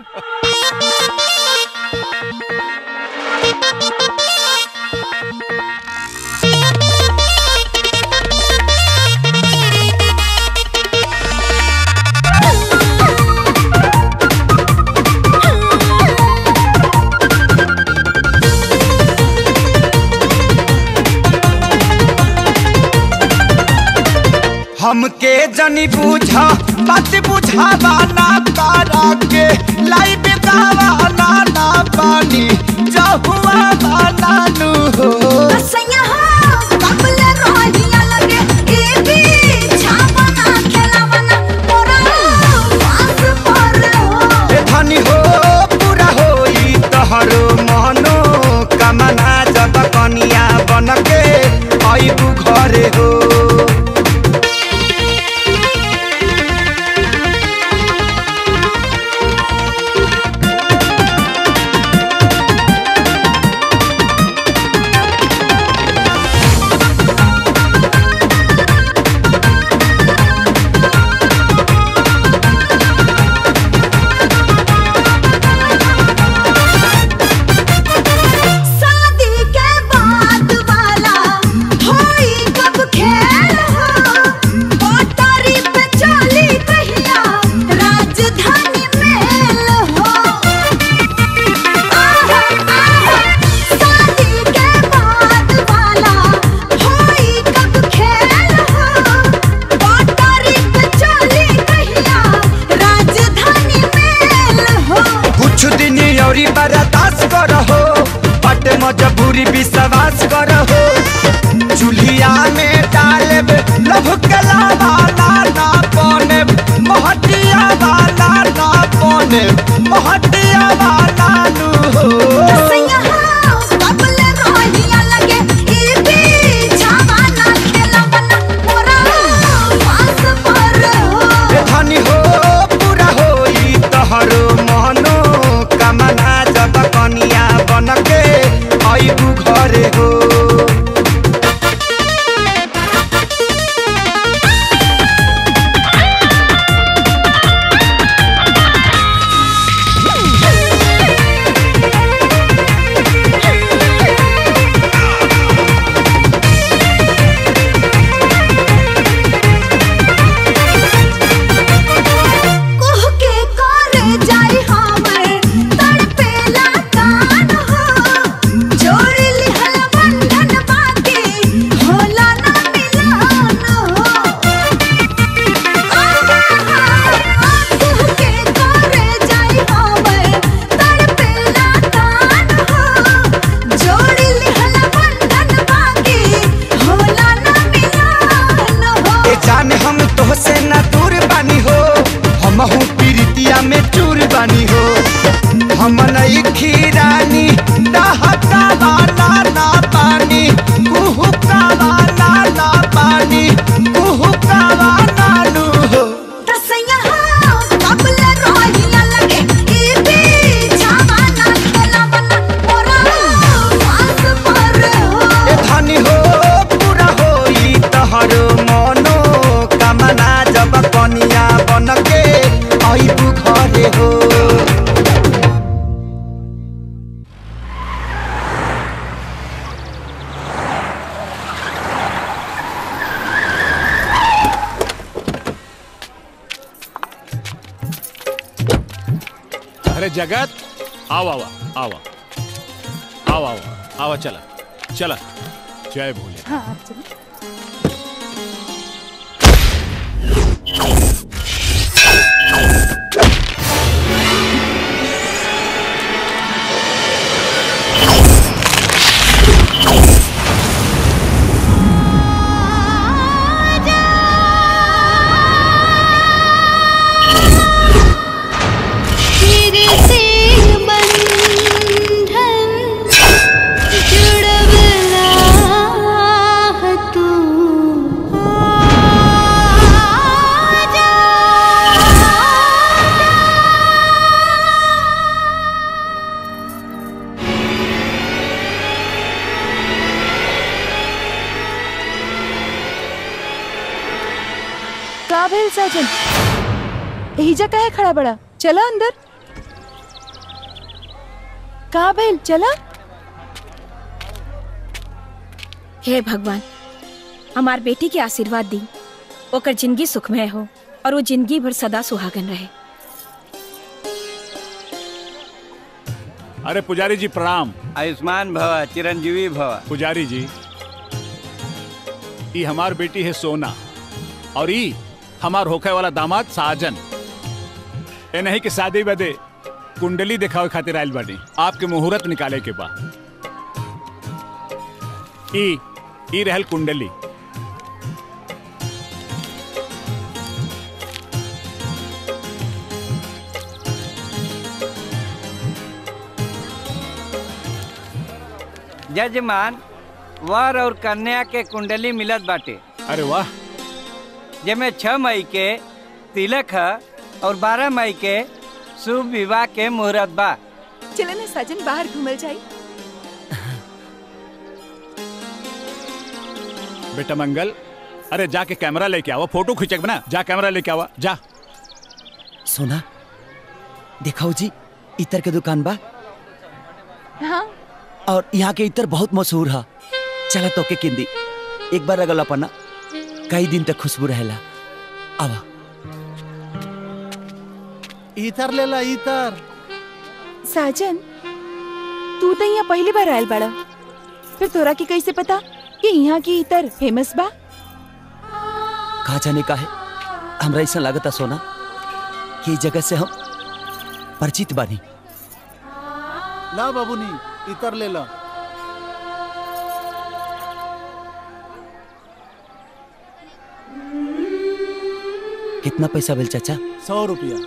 हमके जनी बूझा बात बुझावा ना तारा के लाई बेदावा ना ना पानी जहुआ बाना नु हो सैया हो कबल रोहिया लगे ए भी छावना खेलावना मोरा पास पर हो ए धनी हो पूरा होई तहरो मनो कमना जब कनिया बनके आइबू घरे हो शादी के बाद वाला होई कब खेल हो पटरी पे चली कहिया राजधानी मेल हो आहा आहा शादी के बाद वाला होई कब खेल हो पटरी पे चली कहिया राजधानी मेल हो कुछ दिन औरी बर्दाश्त करहो बट मजबूरी विश्वास करहो चूल्हिया में डालब लभ कला वाला ना पने महटिया वाला ना पने महटिया वाला नु हो सैया हो कबल रोहिया लगे ई भी छावना खेलावना मोरा पास पर हो ए धनी हो पूरा होई तहरो मनो कमना जब कनिया बनके आइबू घरे हो कुह के करे जाई हमर तड़पेला कान हो जोड़ लिहल बंधन बाकी होला ना मिलन हो कुह के करे जाई हमर तड़पेला कान हो जोड़ लिहल बंधन बाकी होला ना मिलन हो ए जान हम तोहसे न दूर बानी हो हम हूँ पीरितिया में चूर बानी हो हम नई खीरानी नहता वाला ना पानी कुहू का वाला ना पानी कुहू का वाला नु हो तसैया हो कबल रोहिया लगे ई भी छावना खेलावना मोरा पास पर हो ए धनी हो पूरा होई तहरो मनो कमना जब कनिया बनके आइबू घरे हो अरे जगत आओ आवा आवा आओ आओ आवा चला चला जय भोले हाँ आप चलो तेरे से बंधन जुड़वला है तू का भेल साजन एहिजा काहे खड़ा बड़ा चला अंदर का भेल चला हे भगवान हमार बेटी के आशीर्वाद दी ओकर जिंदगी सुखमय हो और वो जिंदगी भर सदा सुहागन रहे अरे पुजारी जी प्रणाम आयुष्मान भव चिरंजीवी भव पुजारी जी ई हमार बेटी है सोना और ई हमार होखे वाला दामाद साजन ए नहीं कि शादी बदे कुंडली दिखावे खातिर आयल बानी आपके मुहूर्त निकाले के बा ई ई रहल कुंडली जजमान वर और कन्या के कुंडली मिलत बाटे अरे वाह जेमे छह मई के तिलक है और बारह मई के शुभ विवाह के मुहूर्त बा चले ना साजन बाहर घूमल जाई बेटा मंगल अरे जाके कैमरा लेके आओ फोटो खींचक बना जा कैमरा लेके आवा जा सोना दिखाओ जी इतर के दुकान बा हाँ और यहाँ के इतर बहुत मशहूर है चला तो के किंदी एक बार अगला पन्ना कई दिन तक खुशबू रहेला आवा इतर ले ला इतर साजन तू तो यहाँ पहली बार आयल बड़ा फिर तोरा के कैसे पता कि यहाँ की इतर फेमस बा कहा जाने का है हमरा ऐसा लागता सोना कि इस जगह से हम परिचित बानी ला बाबूनी इतर ले ला कितना पैसा बिल चाचा सौ रुपया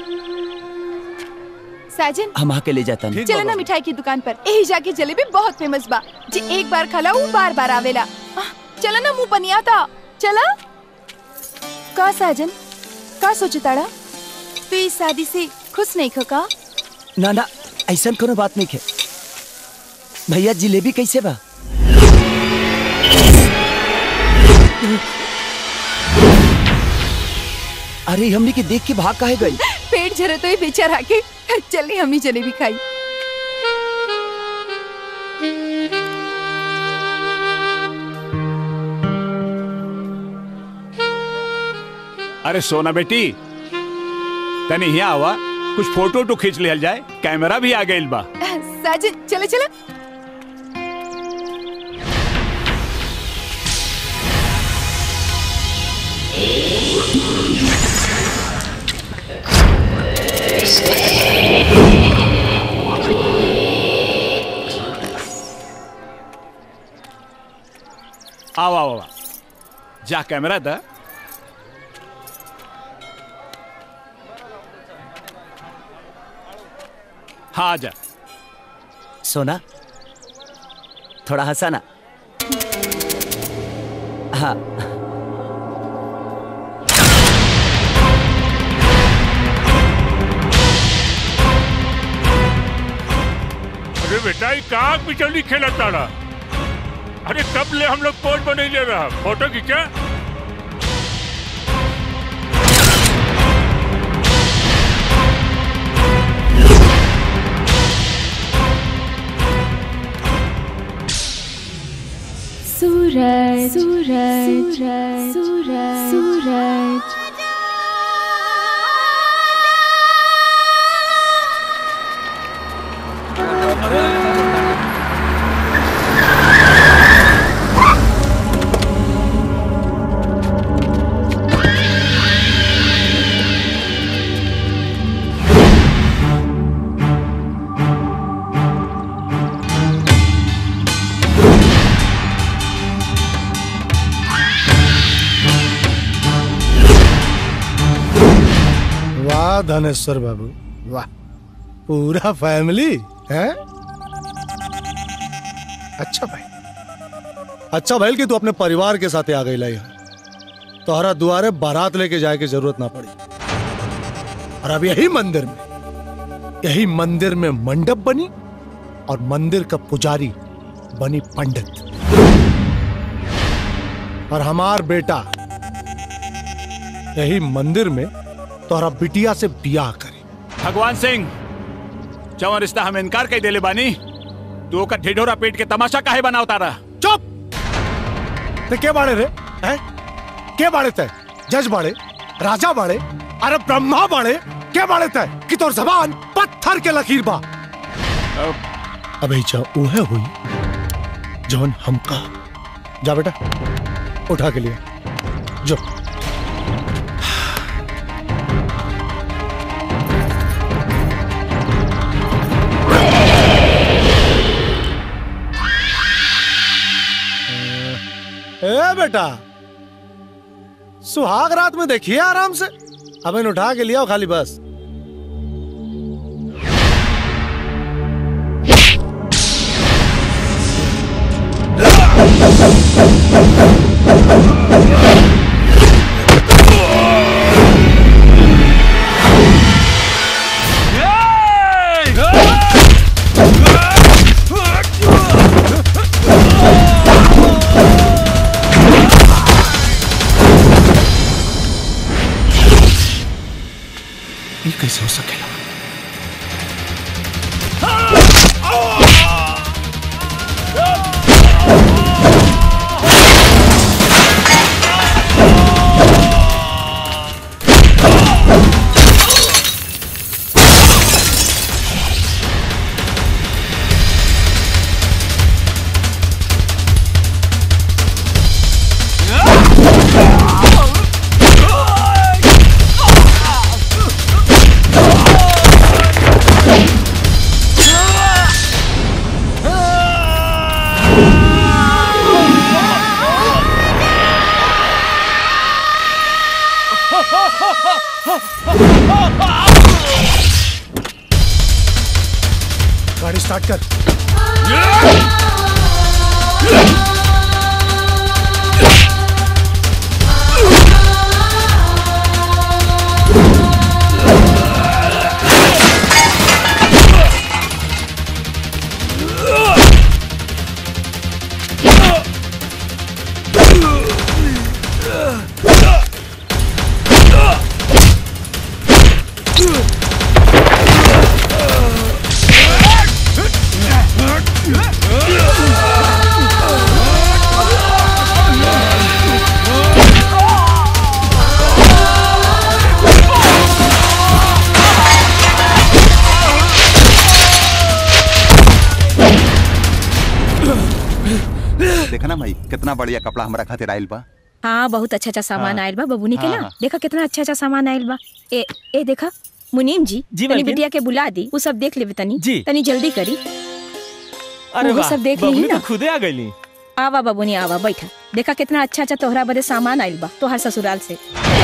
साजन हम आके ले जाता नहीं चलो ना मिठाई की दुकान पर यही जाके जलेबी बहुत फेमस बा जे एक बार खला वो बार बार आवेला आह, चलो ना मुंह पनिया था चला का साजन का सोचे ताड़ा तू इस शादी से खुश नहीं खो का ना ना ऐसा कोनो बात नहीं है भैया जिलेबी कैसे बा अरे हमने के देख के भाग काहे गई पेट झरे तो ये बेचारा के चलिए हम ही जलेबी खाई अरे सोना बेटी तनी यहाँ आवा कुछ फोटो तो खींच लिया जाए कैमरा भी आ गइल बा साजन चलो चलो आओ आओ आओ जा कैमरा था हाँ आ जा सोना थोड़ा हंसा ना हाँ अरे बेटा ये कहाँ बिचौली खेला ताड़ा अरे कब ले हम लोग पोज बने ले रहा फोटो खींचा सूरज सूरज सूरज सूरज वाह धनेश्वर बाबू वाह पूरा फैमिली है अच्छा भाई अच्छा भाई कि तू अपने परिवार के साथ आ गई ला यहाँ तोहरा दुआरे बारात लेके जाए की जरूरत ना पड़ी और अब यही मंदिर में यही मंदिर में मंडप बनी और मंदिर का पुजारी बनी पंडित और हमार बेटा यही मंदिर में तोहरा बिटिया से बियाह करे भगवान सिंह जवन रिश्ता हम इनकार कई देले बानी तू ओकर ढिढोरा पेट के तमाशा काहे बनाव तारा चुप ते के बाड़े रे हैं के बाड़े ते जज बाड़े राजा बाड़े अरे ब्रह्मा बाड़े के बाड़े ते कि तोर जबान पत्थर के लकीर बा अबे जा उहे हुई जौन हमका जा बेटा उठा के लिए जो ए बेटा सुहाग रात में देखिए आराम से अब इन उठा के लिया खाली बस ये कैसे हो सकेगा गाड़ी स्टार्ट कर देखा ना भाई कितना बढ़िया कपड़ा हमारा खातिर आयल बा हाँ बहुत अच्छा अच्छा सामान हाँ। आयल बा बबूनी के हाँ, ना हाँ। देखा कितना अच्छा अच्छा सामान आयल बा ए ए देखा मुनीम जी जी, तनी मालकिन। बिटिया के बुला दी वो सब देख लेबे तनी जी। तनी जल्दी करी अरे वो वाह सब देख बबुनी ली ना तो खुदे आ गईली आवा बबूनी आवा बैठा देखा कितना अच्छा अच्छा तोहरा बदे सामान आयल बा तोहर ससुराल से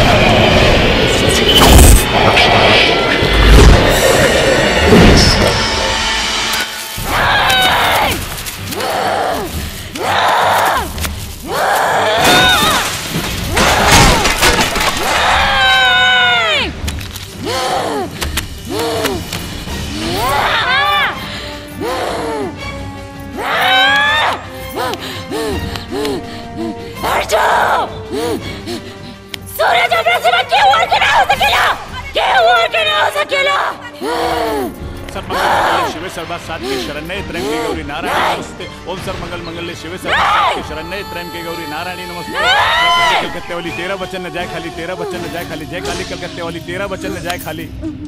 सूरज अपने सिवा क्यों और के ना हो सकेला क्यों और के ना हो सकेला सर्वमंगल शिव सर्वा सात्विक शरण्य त्र्यंबके गौरी नारायणी नमस्ते ओम सर्वमंगल मंगल शिव सर्वा सात्विक शरण्य त्र्यंबके गौरी नारायणी नमस्ते जय काली कलकत्ते वाली तेरह बच्चन न जाए खाली तेरह बच्चन न जाए खाली जय काली कलकत्ते वाली तेरह बच्चन न जाए खाली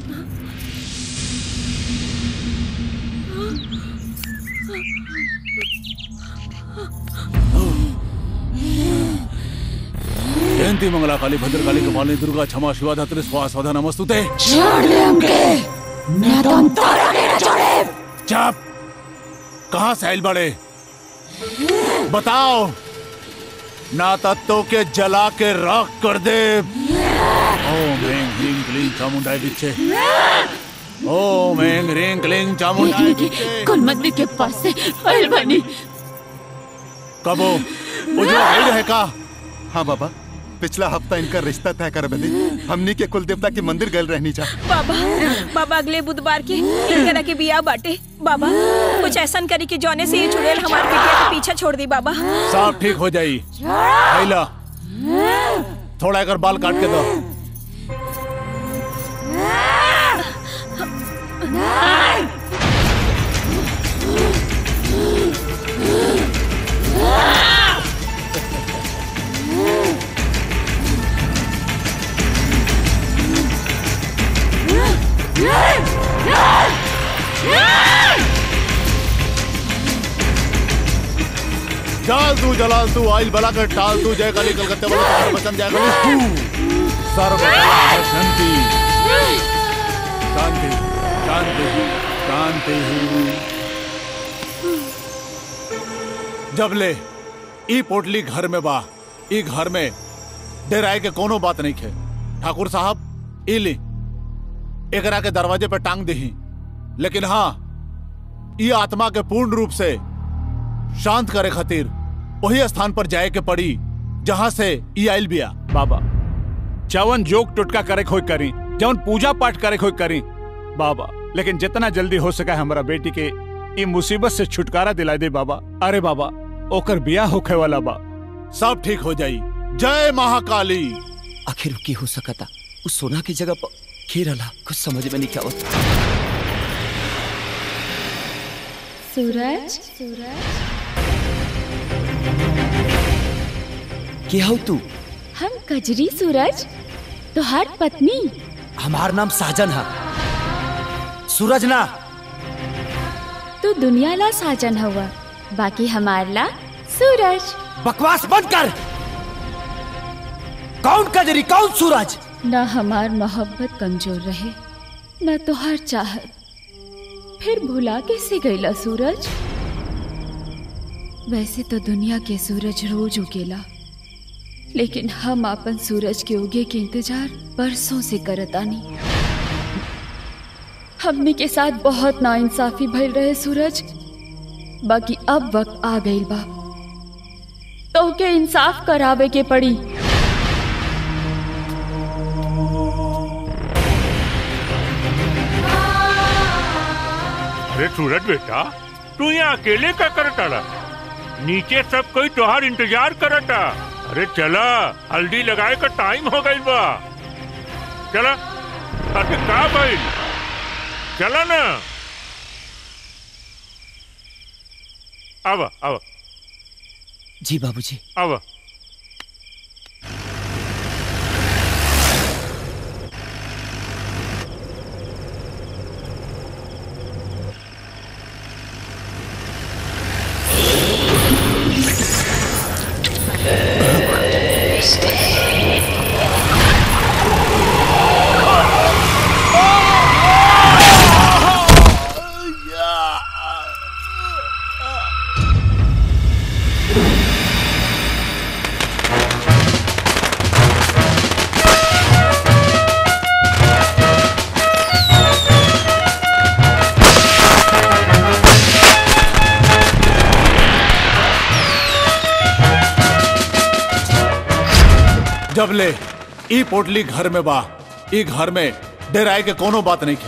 जयंती मंगला काली भद्रकाली कपाली दुर्गा क्षमा शिवा धात्री स्वाहा स्वधा नमस्तुते छोड़ दे हमके मैं तो अंतरा के ना छोड़े चुप कहाँ से आइल बड़े बताओ ना तत्व के जला के राख कर दे ओम ह्रीं ह्रीं क्लीं चामुंडाय बिच्चे ओम ऐं ह्रीं क्लीं चामुंडाय बिच्चे कुल मंदिर के पास से आयल बानी कबो उजो आइल है का हाँ बाबा पिछला हफ्ता इनका रिश्ता तय कर बदे हमनी के कुल देवता के मंदिर गए रहनी जा बाबा बाबा अगले बुधवार के इनकरा के बिया बाटे बाबा कुछ ऐसा करी कि जौने से ये चुड़ैल हमारे बिटिया के पीछे छोड़ दी बाबा सब ठीक हो जाई आइला थोड़ा एकर बाल काट के दो जाल तू जलाल तू आइल बला कर टाल तू जय काली कलकत्ते वाला तुम्हारे बचन जय काली तू सर्व शांति शांति शांति शांति जब ले ई पोटली घर में बा ई घर में डेराए के कोनो बात नहीं खे ठाकुर साहब ई ली एकरा के दरवाजे पे टांग दही लेकिन हाँ ई आत्मा के पूर्ण रूप से शांत करे खातिर वही स्थान पर जाए के पड़ी जहां से ई आइल बिया बाबा जवन जोक टुटका करे खोई करी जवन पूजा पाठ करे खोई करी बाबा लेकिन जितना जल्दी हो सका हमारा बेटी के ई मुसीबत से छुटकारा दिला दे बाबा अरे बाबा ओकर बिया होखे वाला बा सब ठीक हो जाई जय महाकाली आखिर की हो सकता उस सोना की जगह पर खेरला कुछ समझ में नहीं क्या होता सूरज सूरज के हो तू हम कजरी सूरज तुहार पत्नी हमार नाम साजन है सूरज ना तू दुनिया ला साजन हुआ बाकी हमार ला सूरज बकवास बंद कर कौन कजरी कौन सूरज न हमार मोहब्बत कमजोर रहे न तुहार चाहत फिर भुला कैसे गईला सूरज वैसे तो दुनिया के सूरज रोज उगेला लेकिन हम अपन सूरज के उगे के इंतजार बरसों से करतानी हमने के साथ बहुत नाइंसाफी भइल रहे सूरज बाकी अब वक्त आ गई बा तो के इंसाफ करावे के पड़ी अरे सूरज बेटा तू यहाँ अकेले का करता नीचे सब कोई तोहार इंतजार करता अरे चला हल्दी लगाए का टाइम हो गई बा चला अरे का भाई चला ना अब अब जी बाबूजी अब जब ले ई पोटली घर में बा ई घर में डेराए के कोनो बात नहीं खे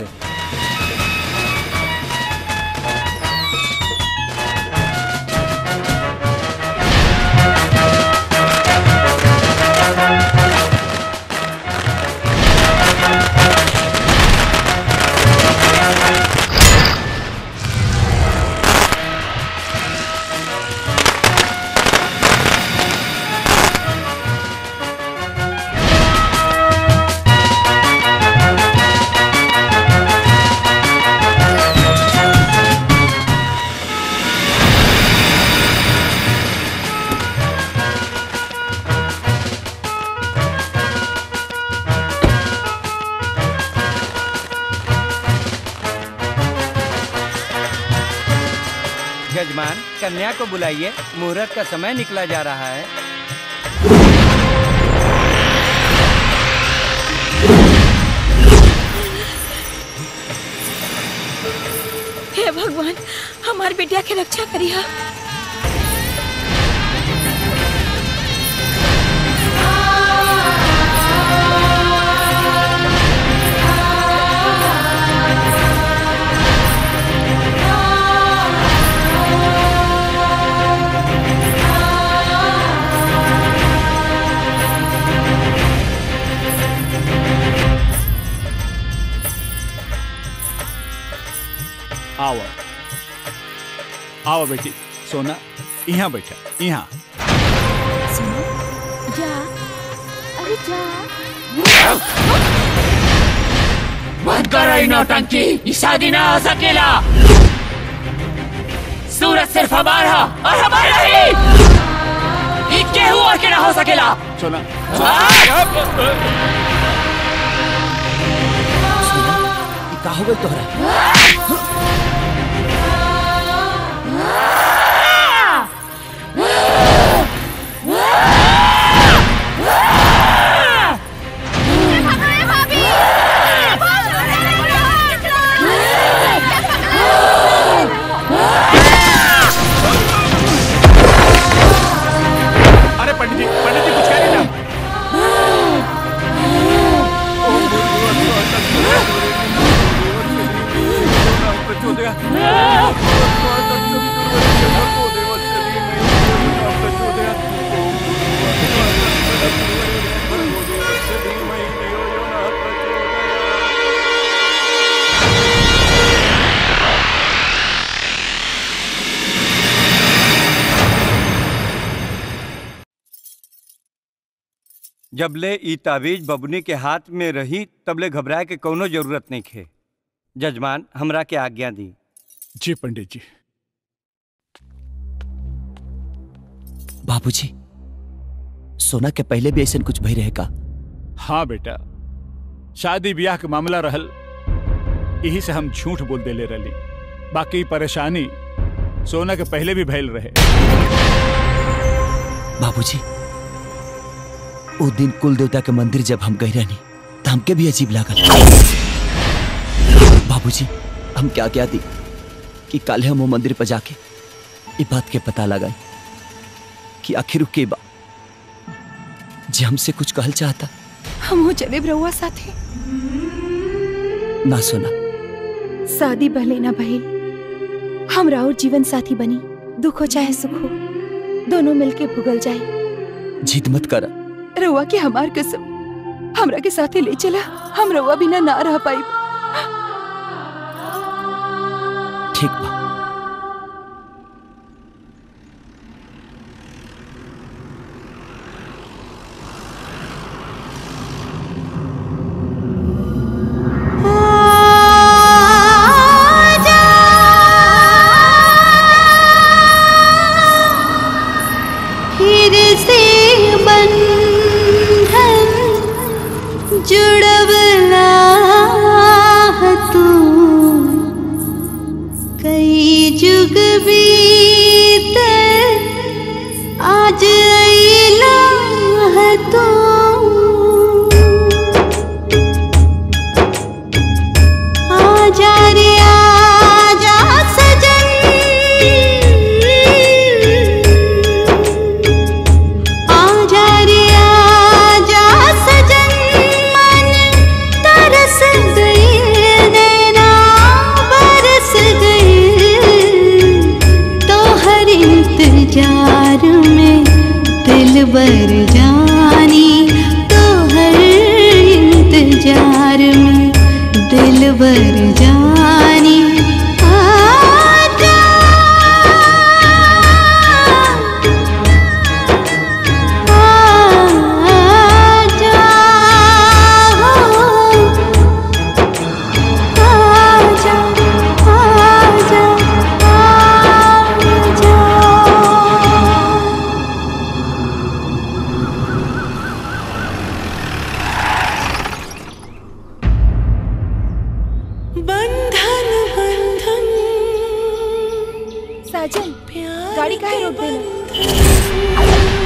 यजमान कन्या को बुलाइए मुहूर्त का समय निकला जा रहा है भगवान हमार बेटिया के रक्षा करिया आओ आओ बेटी सोना यहाँ बैठा यहाँ जा अरे जा बंद करो ये नौटंकी ये शादी ना हो सकेला सूरज सिर्फ हमारा और हमारा ही ये केहू और के ना हो सकेला सोना का हो गई तोहरा अरे पंडित जी पंडित जी कुछ कह रही ना जबले ई ताबीज बबुनी के हाथ में रही तबले घबराए के कोनो जरूरत नहीं खे जजमान हमरा के आज्ञा दी जी पंडित जी बाबूजी सोना के पहले भी ऐसा कुछ भई रहे का हाँ बेटा शादी ब्याह के मामला रहल यही से हम झूठ बोल देले रही बाकी परेशानी सोना के पहले भी भैल रहे बाबूजी वो दिन कुल देवता के मंदिर जब हम गए रहनी तो हमके भी अजीब लागल बाबूजी हम क्या क्या दी कि कल हम वो मंदिर पर जाके ये बात के पता लगा कि आखिर के बा जे हमसे कुछ कहल चाहता हम हो चले रहुआ साथे ना सुना शादी भले ना भइल हम राउर जीवन साथी बनी दुख हो चाहे सुख हो दोनों मिलके भुगल जाए जिद मत कर रउआ के हमार कसम हमरा के साथे ले चला हम रउआ बिना ना रह पाई ठीक बा फिर से बंधन जुड़वला तू कई जुग बीत आज अइला है तू आजा रे आजा सजन आजा रे आजा सजन मन तरस गए नैना बरस गए तो हर इंतजार में दिल बर जानी तो हर इंतजार में दिल बर जानी आजा आजा आजा आजा आजा बंधन बंधन साजन गाड़ी काहे रोक देना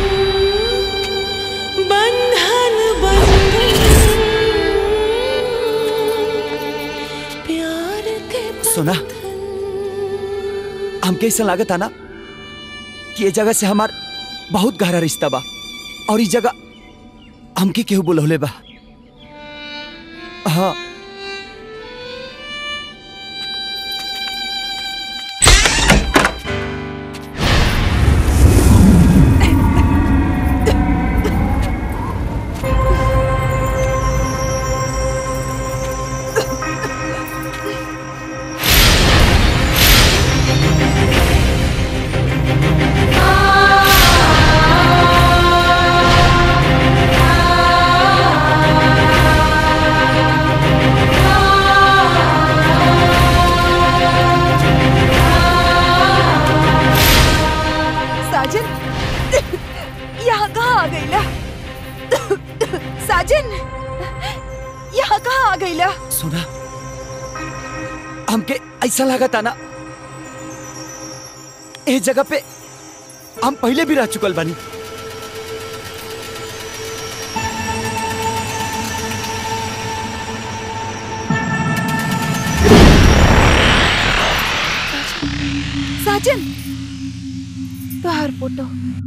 बंधन बंधन प्यार के सुना हमके ऐसा लागत ना कि ये जगह से हमार बहुत गहरा रिश्ता बा और इस जगह हमके केहू बुलौले बा हाँ साजन यहाँ कहाँ आ गई ला साजन यहाँ कहाँ आ गई ला सुना हमके ऐसा लागत ना इस जगह पे हम पहले भी रह चुकल बानी साजन तोहार फोटो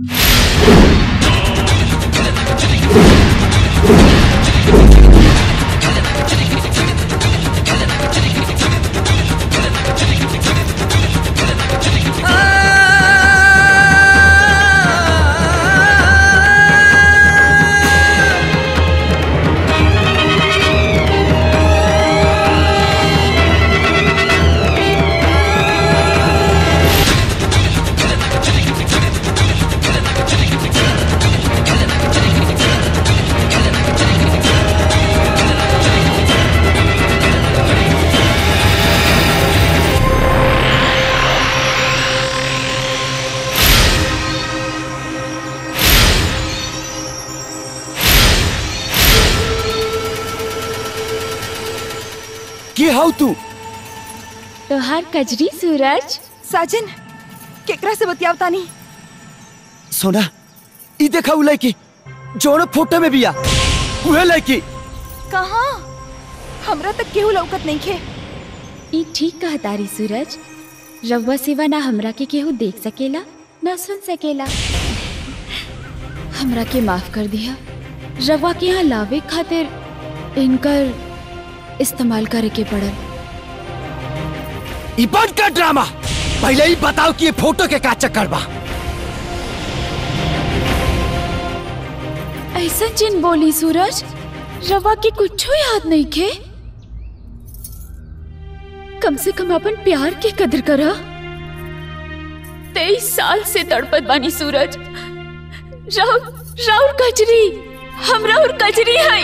की हाउ तू तोहार कजरी सूरज साजन केकरा से बतियावता नहीं सोना ई देखा उ लड़की जोन फोटो में बिया उहे लड़की कहाँ हमरा तक केहू लौकत नहीं खे ई ठीक कहा तारी सूरज रउआ सिवा ना हमरा के केहू देख सकेला ना सुन सकेला हमरा के माफ कर दिया रवा के यहाँ लावे खातिर इनकर इस्तेमाल करे के पड़ल ई बंद कर ड्रामा पहले ही बताओ कि ये फोटो के का चक्कर बा ऐसा जिन बोली सूरज रवा के कुछ याद नहीं खे कम से कम अपन प्यार के कदर करा तेईस साल से तड़पत बानी सूरज राउर राउर कजरी हम राउर कजरी है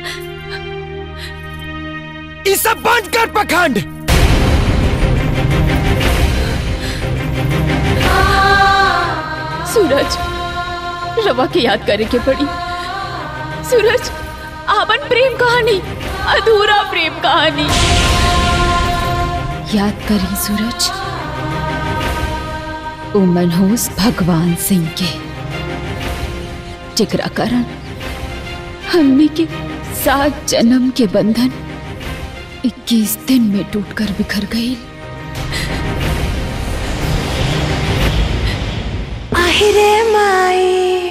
ई सब बंद कर पखंड सूरज रवा के याद करे के पड़ी सूरज आपन प्रेम कहानी अधूरा प्रेम कहानी याद करी सूरज ओ मनहूस भगवान सिंह के जिकरा कारण हमने के सात जन्म के बंधन 21 दिन में टूटकर बिखर गई আহিরে মাই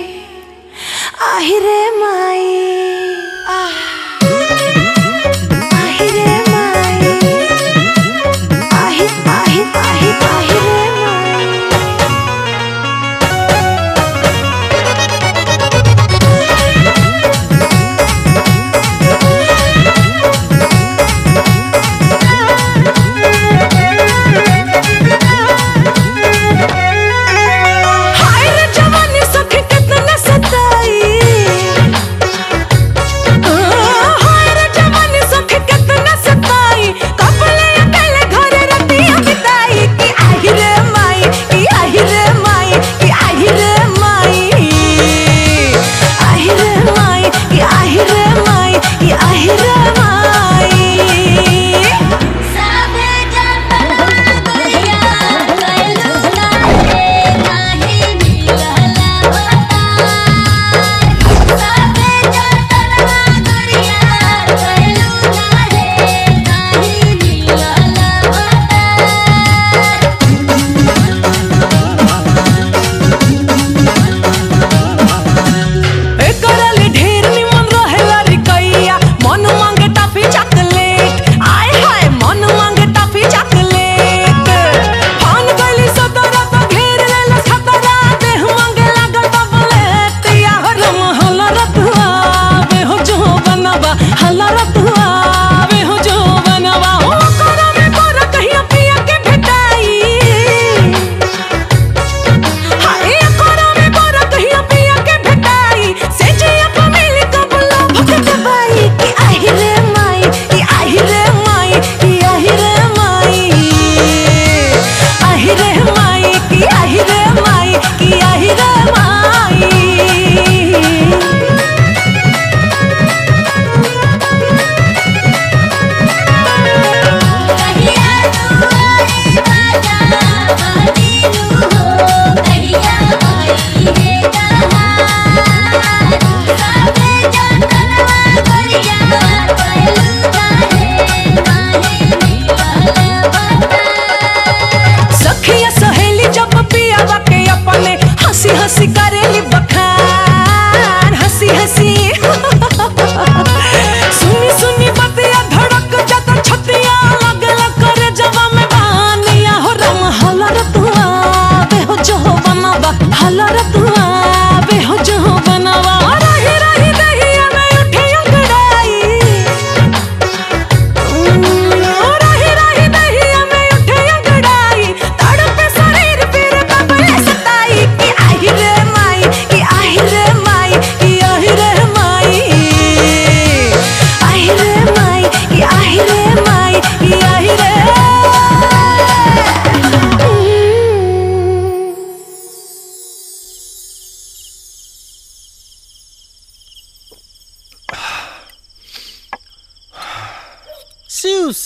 আহিরে মাই আহ আহিরে মাই আহি আহি আহি আহিরে মাই हाय रे जवानी सखी कितना सताई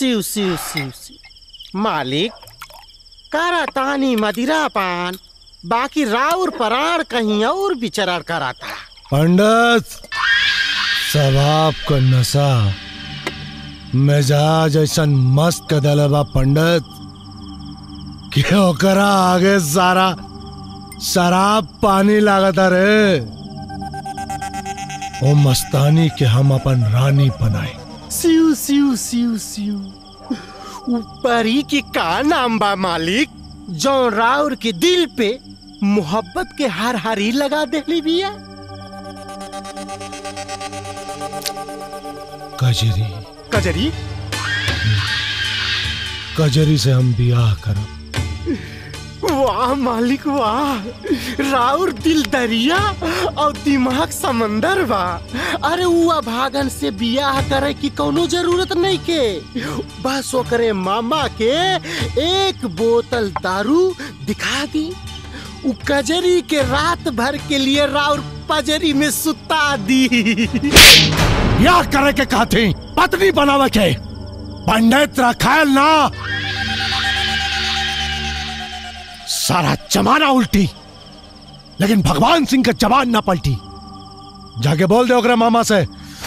सिउ सिउ सिउ सिउ मालिक करतानी मदिरा पान बाकी राउर पराण कहीं और विचरण कराता पंडित सवाब का नशा मिजाज ऐसा मस्त कदल बा पंडित कि ओकरा आगे सारा शराब पानी लागता रे ओ मस्तानी के हम अपन रानी बनाए सिउ सिउ सिउ सिउ ऊपरी की का नाम बा मालिक जो राउर के दिल पे मोहब्बत के हर हरी लगा देली बिया कजरी कजरी कजरी से हम बियाह करब वाह मालिक वाह राउर दिल दरिया और दिमाग समंदर बा अरे उआ भागन से बियाह करे की कोनो जरूरत नहीं के बस ओकरे मामा के एक बोतल दारू दिखा दी उ कजरी के रात भर के लिए राउर पजरी में सुता दी बियाह करे के कहती पत्नी बनावे के पंडित रखायल ना सारा जमाना उल्टी लेकिन भगवान सिंह का जबान ना पलटी जाके बोल दे ओकरा मामा से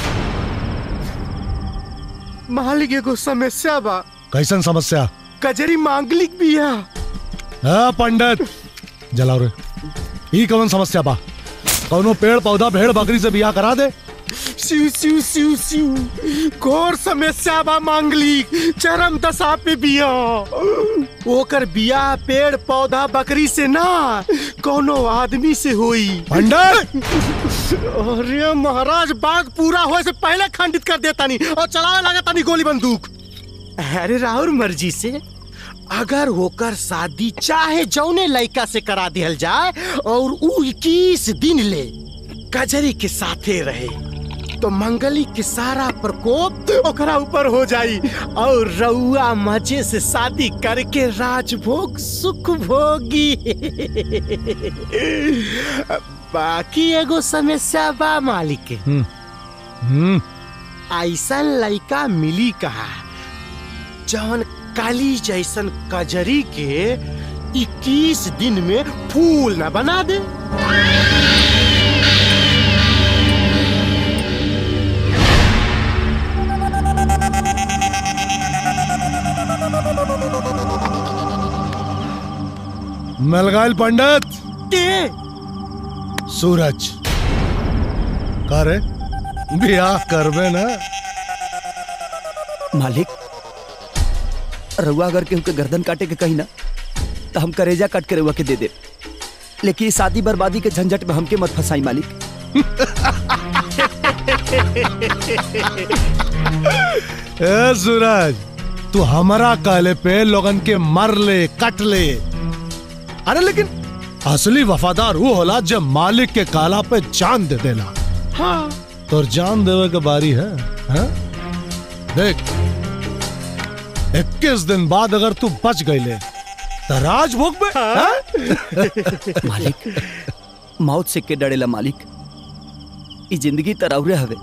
मालिक एगो समस्या बा कैसन समस्या कजरी मांगलिक बिया हाँ पंडित जलाओ रे ई कौन समस्या बा कौनो पेड़ पौधा भेड़ बकरी से बियाह करा दे सिउ सिउ सिउ सिउ घोर समस्या बा मांगलिक चरम दशा पे बिया ओकर बिया पेड़ पौधा बकरी से ना कोनो आदमी से होई पंडित अरे महाराज बात पूरा होए से पहले खंडित कर देता नहीं और चलावे लगा तानी गोली बंदूक अरे राहुल मर्जी से अगर होकर शादी चाहे जौने लड़का से करा दिहल जाए और उ इक्कीस दिन ले कजरी के साथे रहे तो मंगली के सारा प्रकोप ओकरा ऊपर हो जाई और रउआ मजे से शादी करके राजभोग सुख भोगी बाकी एगो समस्या बा मालिक के हम्म ऐसा लड़का मिली कहा जवन काली जैसन कजरी के 21 दिन में फूल न बना दे मिल गए पंडित के सूरज करे बियाह करबे ना मालिक रउआ अगर केहू के गर्दन काटे के कही ना तो हम करेजा काट के रउआ के दे दे लेकिन इस शादी बर्बादी के झंझट में हमके मत फंसाई मालिक ए सूरज तू हमारा काले पे लोगन के मर ले कट ले अरे लेकिन असली वफादार वो होला जब मालिक के काला पे जान दे देला हाँ तो जान देवे के बारी है, है? देख इक्कीस दिन बाद अगर तू बच गईले तो राजभोग में हाँ? मालिक मौत से के डरेला मालिक ई जिंदगी तरौरे हवे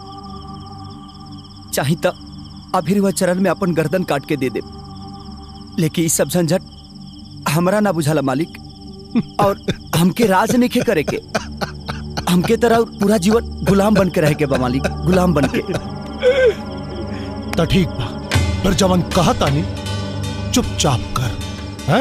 चाही त अभी वह चरण में अपन गर्दन काट के दे दे लेकिन ई सब झंझट हमरा ना बुझाला मालिक और हमके राज नहीं करे के हमके तरह पूरा जीवन गुलाम बन के रह के बा मालिक गुलाम बन के तो ठीक बा पर जवन कहता नहीं चुपचाप कर हैं?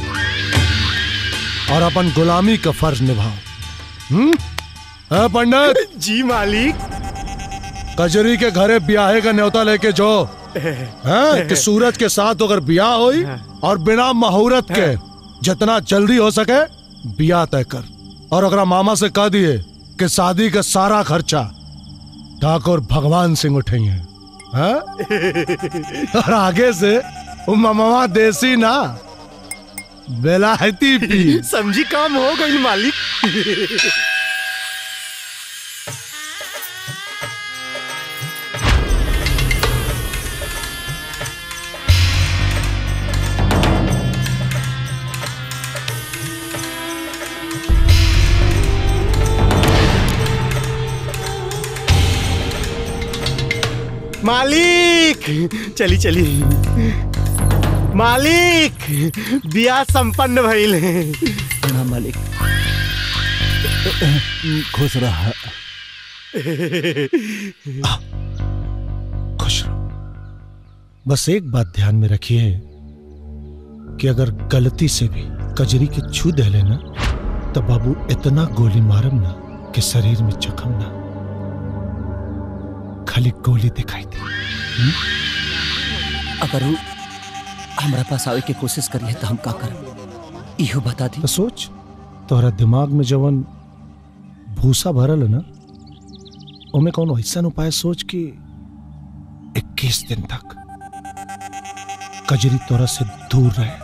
और अपन गुलामी का फर्ज निभाओ हम्म है पंडित जी मालिक कजरी के घरे ब्याहे का न्योता लेके जो हैं कि सूरज के साथ अगर ब्याह होई और बिना मुहूर्त के जितना जल्दी हो सके ब्याह तय कर और अगर मामा से कह दिए कि शादी का सारा खर्चा ठाकुर भगवान सिंह उठेंगे हैं? और आगे से वो मामा देसी ना बेलायती पी समझी काम हो गई मालिक मालिक चली चली मालिक बिया संपन्न भइल प्रणाम मालिक खुश रहा खुश रहो बस एक बात ध्यान में रखिए कि अगर गलती से भी कजरी के छू दे लेना तो बाबू इतना गोली मारम ना कि शरीर में जख्म ना खाली गोली दिखाई दे अगर वो हमारा पास आवे के कोशिश करिए तो हम का करब इहो बता दी तो सोच तोहरा दिमाग में जवन भूसा भरल है ना ओमे कौन ऐसा उपाय सोच कि 21 दिन तक कजरी तोरा से दूर रहे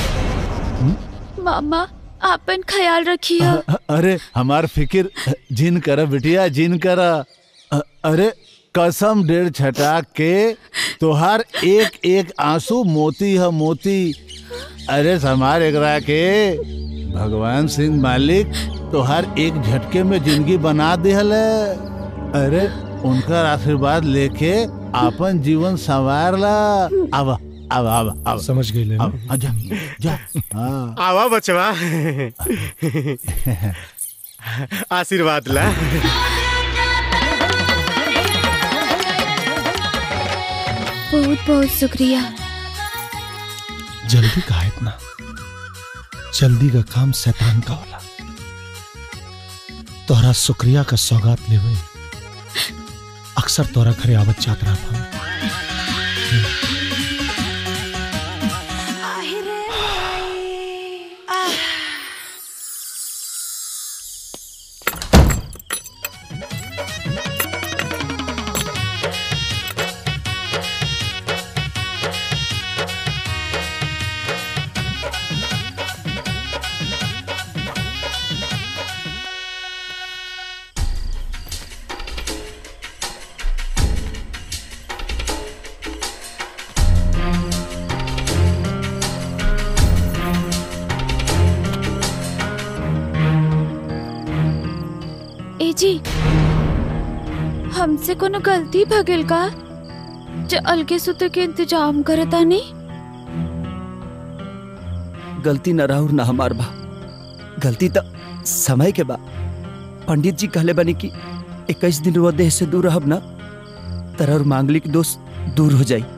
मामा आपन ख्याल रखिए अ- अरे हमार फिकिर जिन कर बिटिया जिन कर अ- अरे कसम डेढ़ छटा के तोहार एक एक आंसू मोती है मोती अरे समार एकरा के भगवान सिंह मालिक तोहार एक झटके में जिंदगी बना दिहल है। अरे उनका आशीर्वाद लेके आपन जीवन संवार ला अब अब अब अब समझ गई ले अब जा जा हाँ आवा बचवा आशीर्वाद ला बहुत बहुत शुक्रिया जल्दी का इतना जल्दी का काम शैतान का होला तोहरा शुक्रिया का सौगात लेवे अक्सर तोरा घरे आवत जात रहा था ए जी हमसे कोनो गलती भगिल का जो अलगे सुते के इंतजाम करता नहीं गलती न राहुर न हमार बा गलती तो समय के बा पंडित जी कहले बनी कि इक्कीस दिन वो देह से दूर रहब ना तरह और मांगलिक दोष दूर हो जाई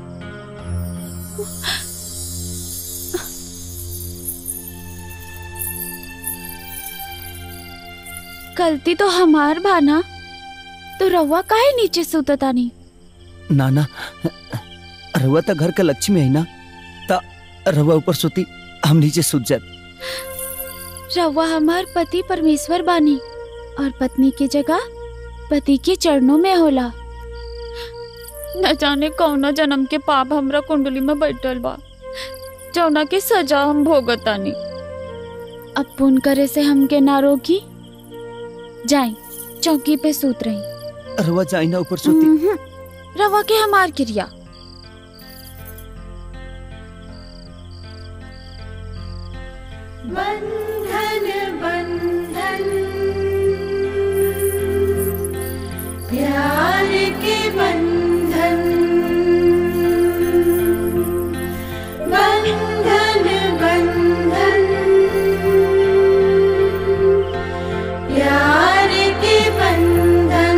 गलती तो हमार बाना तो रवा काहे नीचे सुतता नहीं ना ना रहुआ तो घर का लक्ष्मी है ना ता रहुआ ऊपर सोती हम नीचे सूत जाए रवा हमार पति परमेश्वर बानी और पत्नी की जगह पति के चरणों में होला न जाने कौना जन्म के पाप हमरा कुंडली में बैठल बा जौना के सजा हम भोगतानी अब पुन करे से हमके ना रोकी जाई चौकी पे सूत रही रहुआ जाई ना ऊपर सोती उम्हूं, रवा के हमार क्रिया बंधन बंधन प्यार के बंधन बंधन बंधन प्यार के बंधन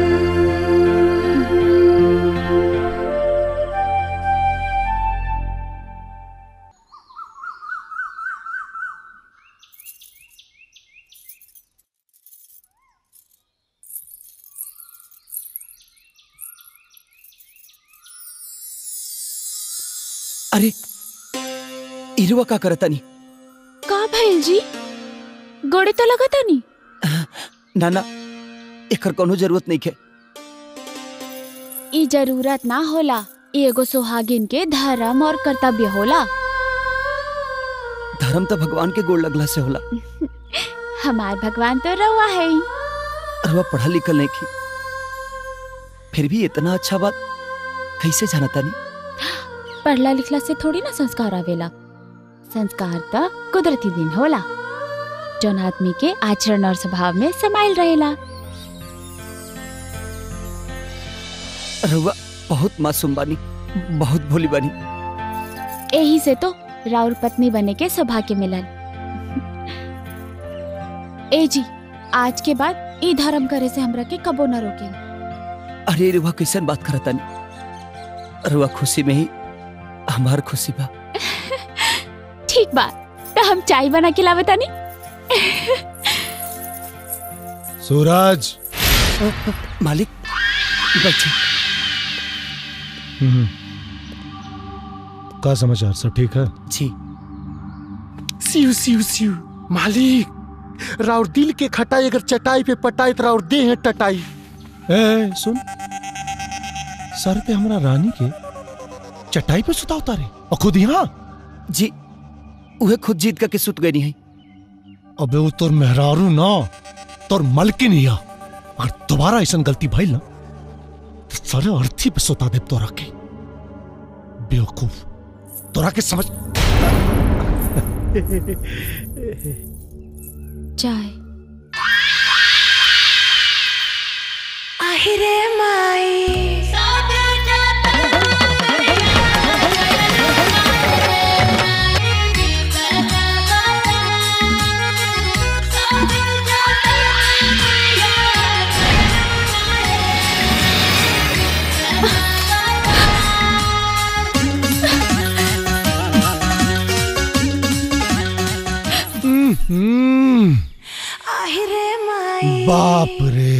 अरे इरुआ का करता नहीं का भइल जी गोड़े तो लगता नहीं ना ना एकर कोनो जरूरत नहीं है ई जरूरत ना होला ई एगो सुहागिन के धर्म और कर्तव्य होला धर्म तो भगवान के गोड़ लगला से होला हमार भगवान तो रवा है ही। रहुआ पढ़ा लिखल नहीं की फिर भी इतना अच्छा बात कैसे जानता नहीं पढ़ला लिखला से थोड़ी ना संस्कार आवेला संस्कार तो कुदरती दिन होला जौन आदमी के आचरण और स्वभाव में समाइल रहेला रहुआ बहुत मासूम बानी बहुत भोली बानी यही से तो राउर पत्नी बने के सौभाग्य मिलल ए जी आज के बाद ई धर्म करे से हमरा के कबो न रोके अरे रुआ कैसन बात करता नहीं रुआ खुशी में ही हमार खुशी बा ठीक बा तो हम चाय बना के लावे तानी सूरज मालिक बैठे हम्म। का समाचार सब ठीक है जी सिउ सिउ सिउ मालिक राउर दिल के खटाई अगर चटाई पे पटाई तो राउर दे है टटाई ए सुन सर पे हमरा रानी के चटाई पे सुता उतारे और खुद यहाँ जी उहे खुद जीत करके सुत गई है अबे वो तोर मेहरारू ना तोर मलकिन हिया अगर दोबारा ऐसा गलती भइल ना तो सारे अर्थी पे सुता दे तोरा के बेवकूफ तोरा के समझ चाय আহিरे माई हम्म, আহিरे माई बाप रे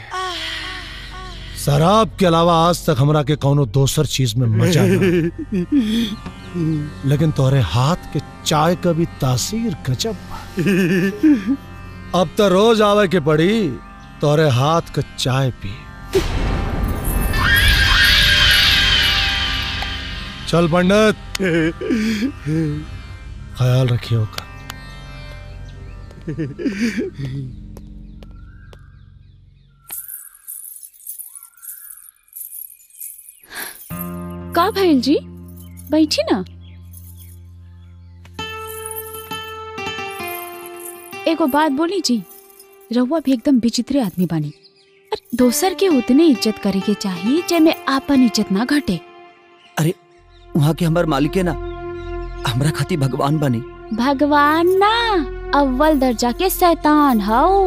शराब के अलावा आज तक हमरा के कोनो दोसर चीज में मजा ना लेकिन तोरे हाथ के चाय का भी तासीर गजब बा। अब तो रोज आवे के पड़ी तोरे हाथ का चाय पी चल पंडित ख्याल रखियो का का भइल जी बैठी ना एगो बात बोली जी रहुआ भी एकदम विचित्र आदमी बानी अरे दोसर के उतने इज्जत करे के चाहिए जेमे आपन इज्जत ना घटे अरे वहाँ के हमार मालिक है ना हमरा खातिर भगवान बने भगवान ना अव्वल दर्जा के शैतान हाउ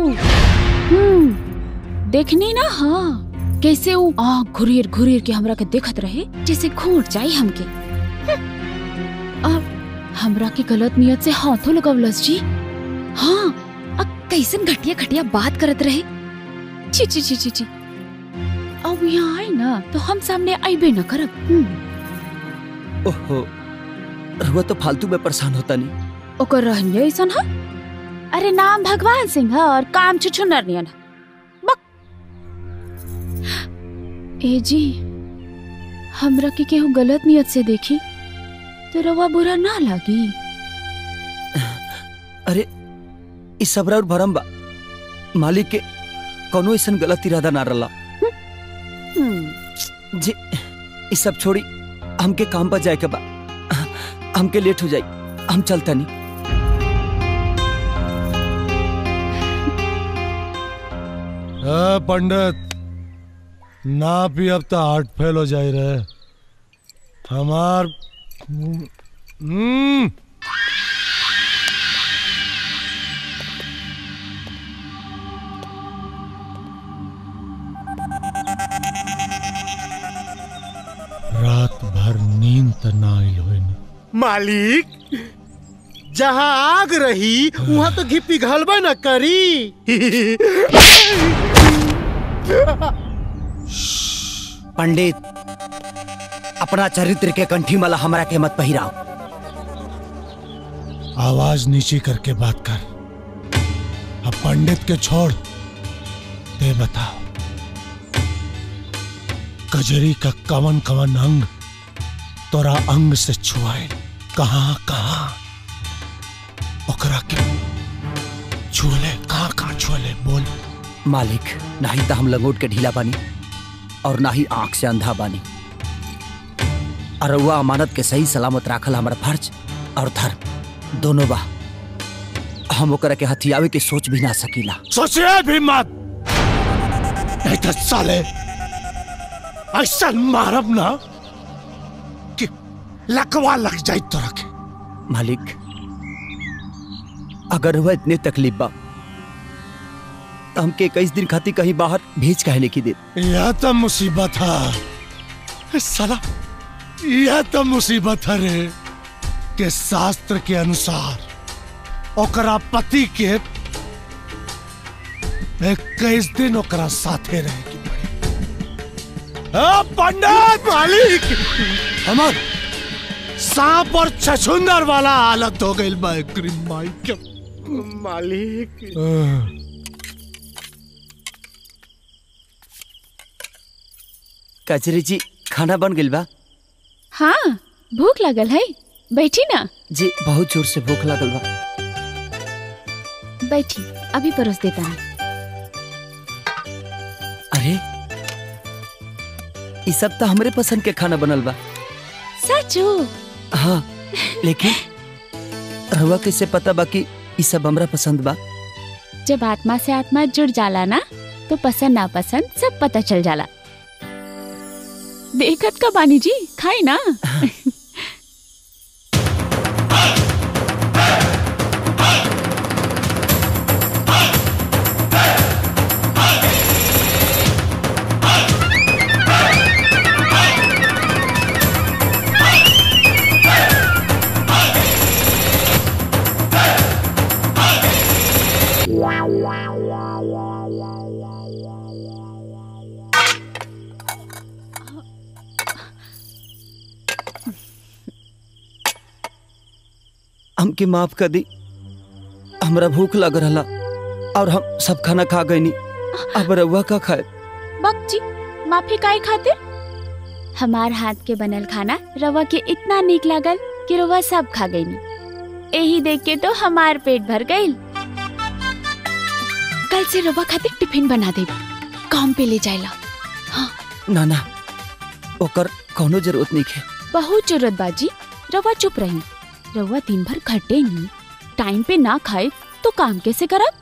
हम्म देखनी ना हाँ कैसे वो आँख घुरीर घुरीर के हमरा के देखत रहे जैसे घूट जाई हमके हम्म। और हमरा के गलत नियत से हाथों लगवलस जी हाँ अब कैसन घटिया घटिया बात करत रहे छी छी छी छी छी अब यहाँ आई ना तो हम सामने आईबे न करब हम्म। ओहो रुआ तो फालतू में परेशान होता नहीं ओकर रहनिया ऐसन है अरे नाम भगवान सिंह है और काम छुछुनर नियन है बक ए जी हमरा के केहू गलत नियत से देखी तो रवा बुरा ना लगी अरे इस सबरा और भरम बा मालिक के कोनो ऐसा गलत इरादा ना रला जी इस सब छोड़ी हमके काम पर जाए के बा हमके लेट हो जाई हम चलता नहीं ए, पंडित ना पी अब तो हार्ट फेल हो जाए रहे हमार हम्म रात भर नींद त ना आइल होई ना मालिक जहाँ आग रही वहाँ तो घी पिघलबे न करी पंडित अपना चरित्र के कंठी माला हमरा के मत पहिराओ आवाज नीची करके बात कर अब पंडित के छोड़ दे बताओ कजरी का कवन कवन अंग तोरा अंग से छुआए कहाँ कहाँ ओकरा के छुले कहाँ कहाँ छुले बोल मालिक ना ही तो हम लंगोट के ढीला बानी और ना ही आंख से अंधा बानी अरुआ अमानत के सही सलामत राखल हमारा फर्ज और धर्म दोनों बा हम ओकरा के हथियावे के सोच भी ना सकीला सोचिए भी मत नहीं तो साले ऐसा मारब ना कि लकवा लग जाए तो रखे मालिक अगर हुआ इतने तकलीफ बा तो हमके इक्कीस दिन खातिर कहीं बाहर भेज काहे नहीं की दे यह तो मुसीबत है साला यह तो मुसीबत है रे के शास्त्र के अनुसार ओकरा पति के इक्कीस दिन ओकरा साथे रहे की पड़ी आ, पंडित मालिक हमर सांप और छछुंदर वाला हालत हो गई बा एकरी माई के मालिक कचरी जी खाना बन गइल बा हाँ भूख लगल है बैठी ना जी बहुत जोर से भूख लागल बा बैठी अभी परोस देता हूँ अरे ये सब तो हमरे पसंद के खाना बनल बा सचो हाँ लेकिन रहुआ कैसे पता बा कि ये सब हमरा पसंद बा जब आत्मा से आत्मा जुड़ जाला ना तो पसंद ना पसंद सब पता चल जाला देखत का बानी जी खाई ना हमके माफ कर दी हमरा भूख लग रहा और हम सब खाना खा गई अब रहुआ का खाए बक जी माफी काहे खातिर हमार हाथ के बनल खाना रवा के इतना नीक लागल कि रवा सब खा गई यही देख के तो हमार पेट भर गई कल से रवा खातिर टिफिन बना दे काम पे ले जाएला ना ना ओकर कोनो जरूरत नहीं है बहुत जरूरत बाजी रवा चुप रही रवा दिन भर खटे नहीं टाइम पे ना खाए तो काम कैसे करब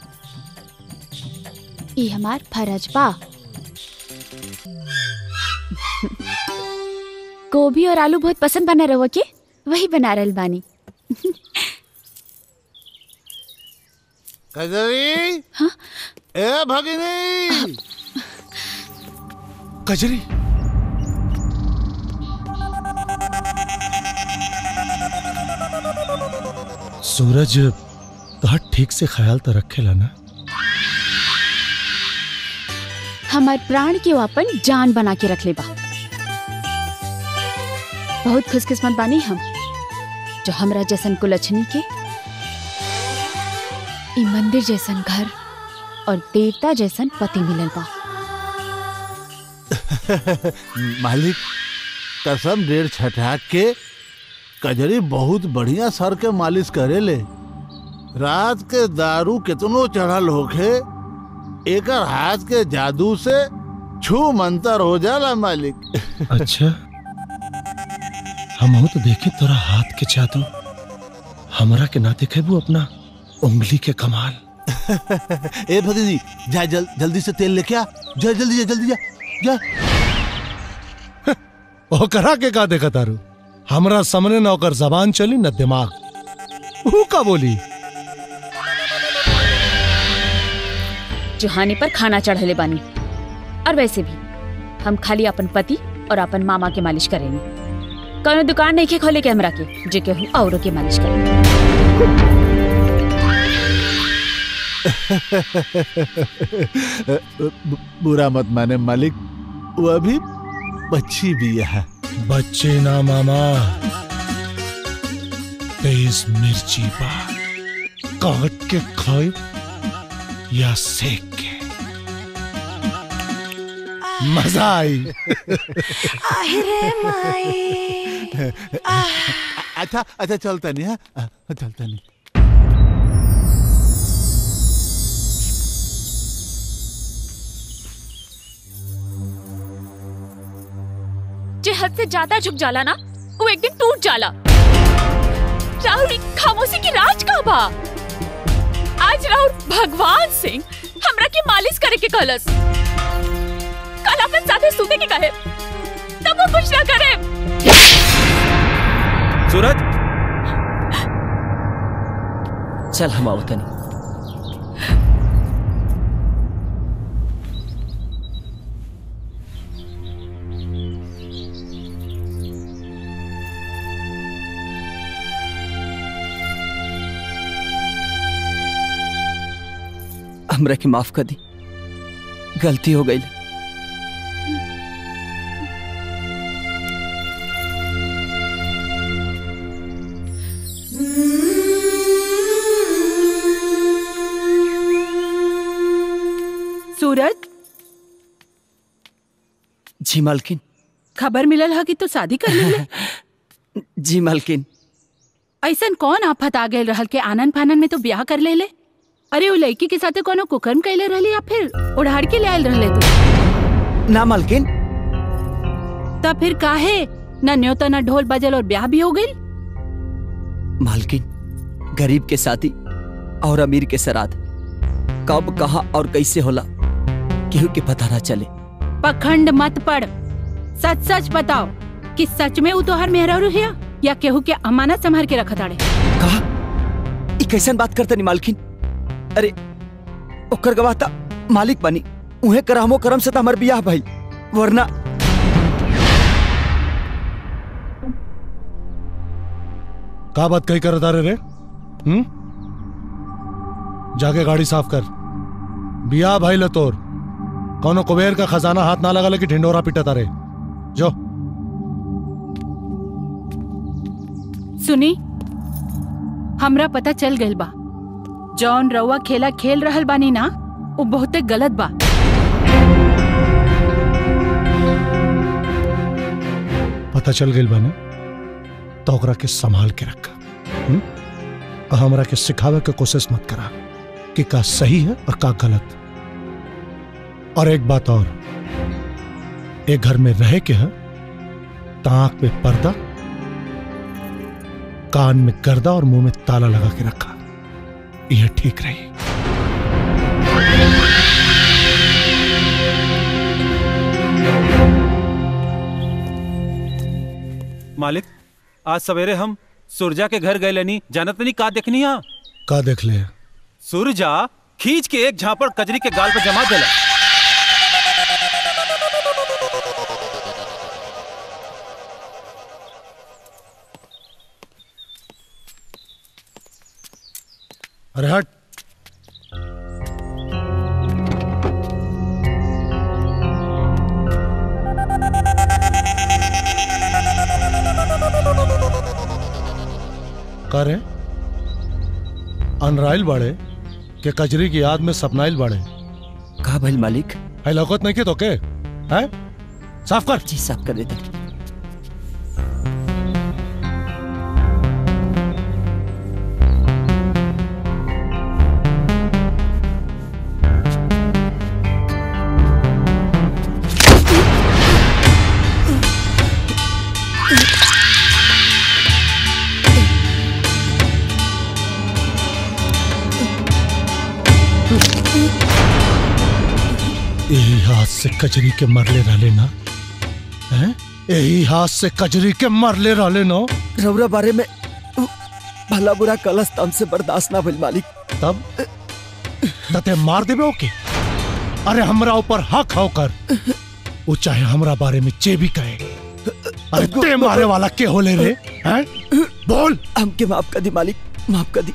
ये हमार फरज बा गोभी और आलू बहुत पसंद बना रवा के वही बना रहल बानी कजरी ए भगिनी कजरी सूरज तोहर ठीक से ख्याल तो रखेला ना हमार प्राण के वो अपन जान बना के रख ले बा बहुत खुशकिस्मत बानी हम जो हमरा जैसन कुलछनी के ई मंदिर जैसन घर और देवता जैसन पति मिलल बा मालिक कसम डेढ़ छठा के कजरी बहुत बढ़िया सर के मालिश करे ले रात के दारू कितनो चढ़ल होखे एकर हाथ के जादू से छू मंतर हो जाला मालिक अच्छा हम तो देखे तोरा हाथ के जादू हमरा के ना देखे वो अपना उंगली के कमाल ए भगिनी जा जल, जल्दी से तेल लेके आ जा जल्दी जा जल्दी जा जा ओकरा के का देखा तारू हमरा सामने न ओकर जबान चली न दिमाग ऊ का बोली जुहानी पर खाना चढ़ले बानी और वैसे भी हम खाली अपन पति और अपन मामा के मालिश करेंगे कौनो दुकान नहीं के खोले के हमरा के जे केहू औरों के मालिश करेंगे बु- बुरा मत माने मालिक वो अभी बच्ची भी है बच्चे ना मामा तेज मिर्ची बा काट के खाए या सेक के मजा आई रे माई अच्छा अच्छा चलता नहीं है चलता नहीं जे हद से ज्यादा झुक जाला ना वो एक दिन टूट जाला राहुल ई खामोशी की राज का बा आज राहुल भगवान सिंह हमरा के मालिश करे के कहलस कल अपन साथे सूते के कहे तब वो कुछ ना करे सूरज चल हम आओ तनी हमरा के माफ कर दी गलती हो गई सूरज जी मालकिन खबर मिलल है कि तू शादी कर ले जी मालकिन ऐसन कौन आफत आ गए रहल के आनंद फानन में तो ब्याह कर ले ले अरे वो लड़की के साथे कोनो कुकर्म कैले रहली या फिर उड़ाड़ के ले आयल रहले तू ना मालकिन तब फिर काहे न न्योता न ढोल बजल और ब्याह भी हो गई मालकिन गरीब के साथी और अमीर के सराद कब कहा और कैसे होला केहू के पता ना चले पखंड मत पड़ सच सच बताओ कि सच में वो तोहर मेहरारू है या केहू के अमानत संभाल के रखत आड़े ई कैसन बात करते नहीं मालकिन अरे ओकर गवाह ता मालिक बनी उहे करहमो करम से त हमर बियाह भाई वरना का बात कही कर तारे रे हम्म जाके गाड़ी साफ कर बिया भाई लतोर कौनो कुबेर का खजाना हाथ ना लगा लेके ढिंडोरा पीटा तारे जो सुनी हमरा पता चल गइल बा जौन रउआ खेला खेल रहल बानी ना वो बहुते गलत बा पता चल गई बने तो ओकरा के संभाल के रखा हम्म? और हमरा के सिखावे के कोशिश मत करा कि का सही है और का गलत और एक बात और एक घर में रहे के है ताक में पर्दा कान में गर्दा और मुंह में ताला लगा के रखा यह ठीक रही मालिक आज सवेरे हम सुरजा के घर गए लेनी जानत नहीं का देखनी हा का देख ले सुरजा खींच के एक झापड़ कजरी के गाल पर जमा देला अरे हट करे अनराइल बाड़े के कजरी की याद में सपनाइल बाड़े का भइल मालिक है लौकत नहीं के तो के है साफ कर जी साफ कर देते यही हाथ से कजरी के मरले रहले ना हैं यही हाथ से कजरी के मरले रहले ना रौरा बारे में भला बुरा कलस तम से बर्दाश्त ना भइल मालिक तब तते मार देबे ओके अरे हमरा ऊपर हक होकर वो चाहे हमरा बारे में जे भी कहे अरे ते मारे वाला के होले रे हैं बोल हमके माफ कर दी मालिक माफ कर दी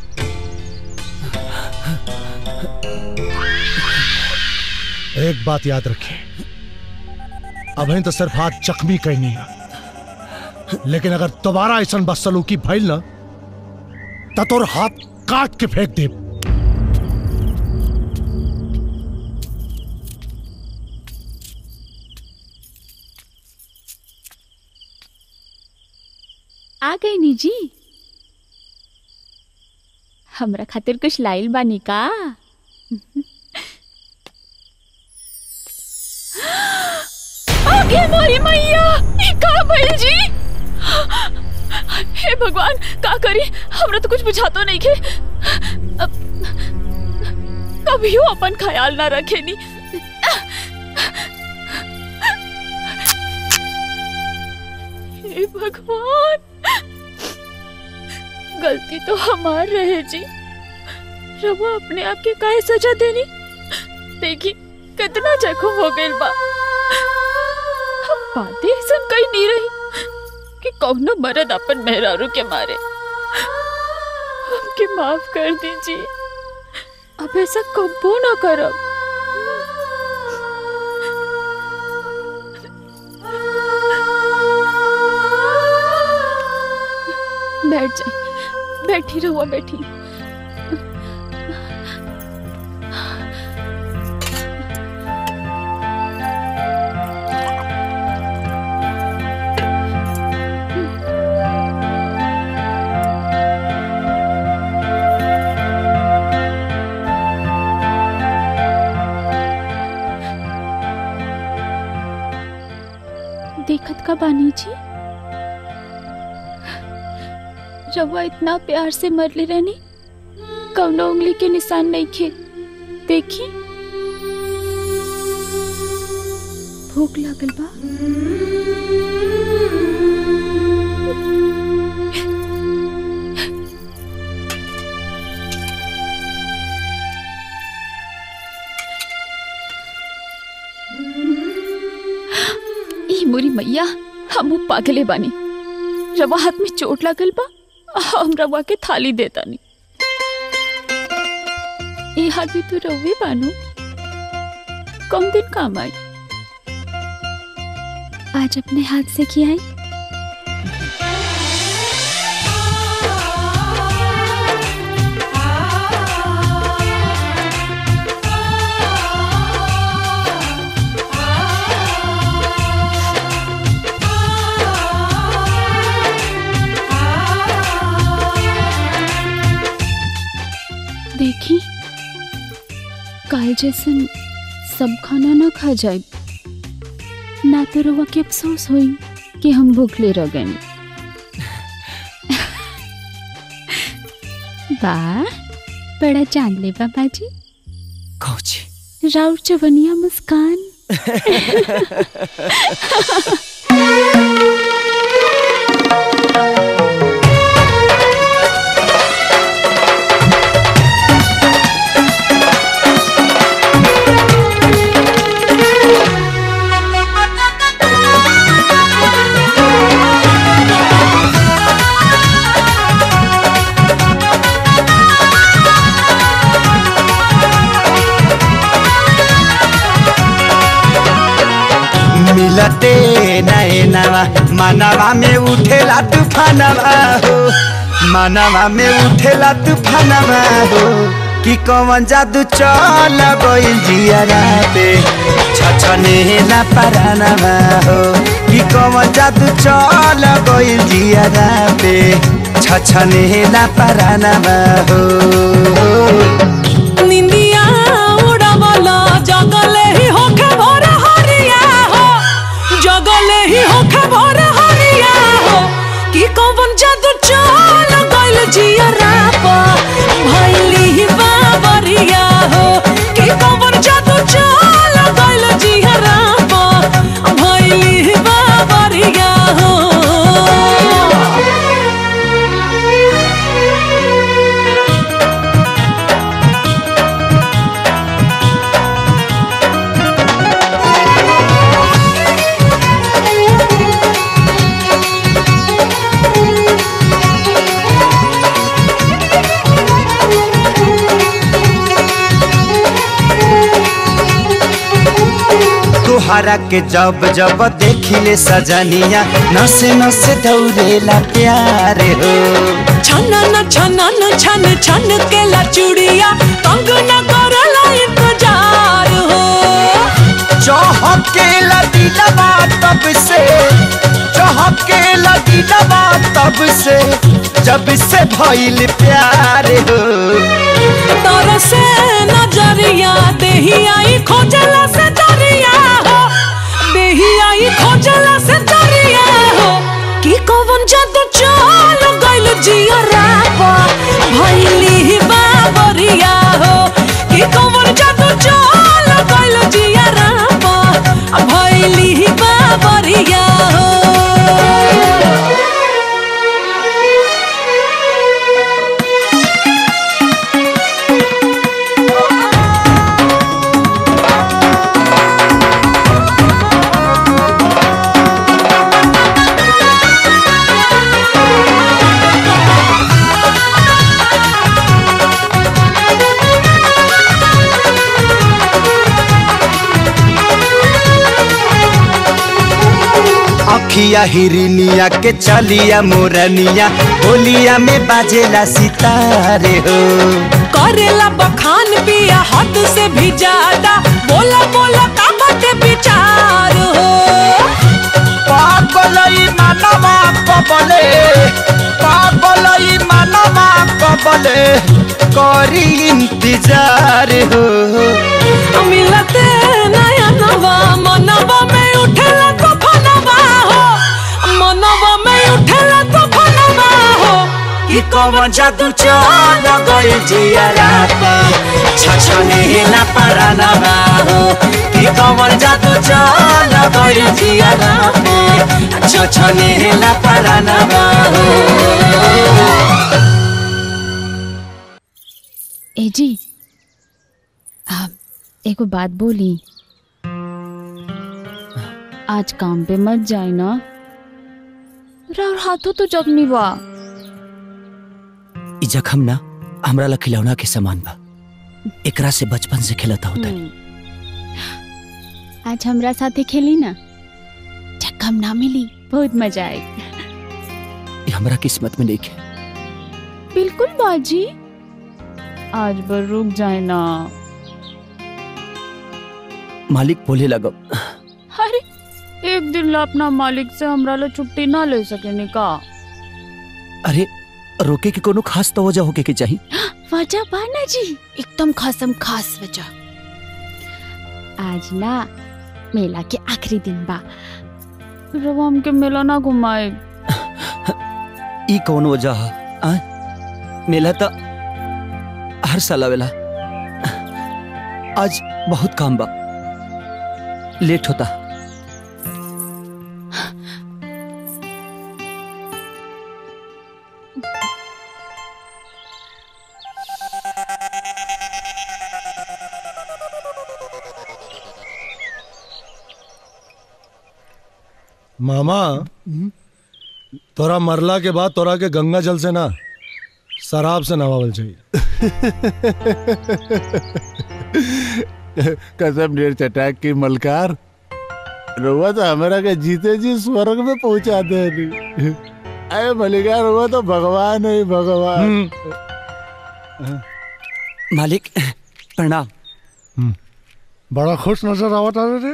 एक बात याद रखिए अभी तो सिर्फ हाथ जख्मी कहनी है लेकिन अगर दोबारा ऐसा बदसलूकी भइल ना तो तोर हाथ काट के फेंक दे आ गई नी जी हमरा खातिर कुछ लाइल बानी का आगे मोरी मैया ई का भइल जी हे भगवान का करी हमरा तो कुछ बुझातो नहीं के अब कभियो अपन ख्याल ना रखेनी हे भगवान गलती तो हमार रहे जी रवा अपने आप के काहे सजा देनी देखी कितना जख्म हो गइल बा हम बातें ऐसन कहीं नहीं रही कि कौनो मर्द अपन मेहरारू के मारे हमके माफ कर दीजिए अब ऐसा कबो ना करब बैठ जाए बैठी रहुआ बैठी देखत का बानी जी रवा इतना प्यार से मरले रहनी कौनो उंगली के निशान नहीं खे देखी भूख लागल बा ई मोरी मैया हम पागले बानी रवा हाथ में चोट लागल बा हम रवा के थाली देता नहीं ये हाथ भी तो रवे बानू कम दिन काम आई आज अपने हाथ से किया है देखी काल जैसन सब खाना ना खा जाए ना तो रवा के अफसोस होई कि हम भूखले रह गए वाह बड़ा चांदले बाबा जी कौची राउर चवनिया मुस्कान मिलते नैनवा मनवा में उठेला तूफानवा हो मनवा में उठेला तूफानवा हो कि कौन जादू चल गइल जियारा पे छछनेला परानवा हो कि कौन जादू चल गइल जियारा पे छछनेला परानवा हो निंदिया उड़ावला जगले ही होखे भोर हरिया हो जगले ही होखे भोर हरिया हो कि कौन जादू चल गइल जिया रापा भइली ही बाबरिया हो कि कौन जादू चल गइल जिया रापा भइली ही बाबरिया हो तुहरा के जब जब देखिले सजनिया नसे नसे दौड़ेला प्यार हो छनन छनन छन छन के ला चूड़िया तंग न करला इंतजार हो चहके लदीलवा तब से चहके लदीलवा तब से जब से भइल प्यार हो तर से नजरिया देही आई खोजला से दरिया हो देही आई खोजला से दरिया हो कि कौन जादू चल गइल जिया रापा भइली बाबरिया हो कि कौन जादू चल गइल जिया रापा भइली बाबरिया हो बिया हिरनिया के चलिया मोरनिया होलिया में बाजेला सितारे हो करेला बखान पिया हद से भी ज्यादा बोला बोला का बाटे विचार हो पागलई मानवा कबले पागलई मानवा कबले करी इंतजार हो मिलते नया नवा मनवा में उठेला तो फनवा हो मनवा में उठेला तो फनवा हो कि कौन जादू चल गई जियारा छछने हिला परानवा हो कि कौन जादू चल गई जियारा छछने हिला परानवा हो ए जी आप एगो बात बोली आज काम पे मत जाए ना राउर हाथों तो जख्मी बा ई जखम ना हमरा ला खिलौना के समान बा एकरा से बचपन से खेलता होता आज हमरा साथे खेली ना जख्म ना मिली बहुत मजा आई ई हमरा किस्मत में नहीं है बिल्कुल बाजी आज बर रुक जाए ना मालिक बोले लगो अरे एक दिन ला अपना मालिक से हमरा ला छुट्टी ना ले सके नी का अरे रोके के कोनो खास तो वजह होके के चाहिए वजह बाना जी एकदम खासम खास वजह आज ना मेला के आखिरी दिन बा रवा हमके मेला ना घुमाए ई कौन वजह है आ? मेला तो हर साल आवेला आज बहुत काम बा लेट होता मामा तोरा मरला के बाद तोरा के गंगा जल से ना शराब से नवावल चाहिए कसम ढेर चटाक की मलकार रुआ तो हमारा के जीते जी स्वर्ग में पहुंचा दे नहीं अरे मलिकार रुआ तो भगवान है भगवान मालिक प्रणाम बड़ा खुश नजर आवत आ रे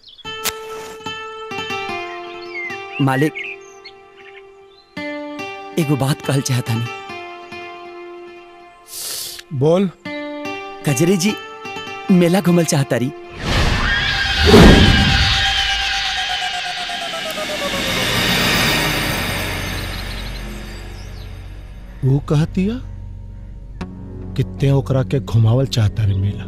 मालिक एगो बात कहल चाहता नहीं बोल कजरी जी मेला घूमल चाहता रही वो कहतिया कितने ओकरा के घुमावल चाहता रे मेला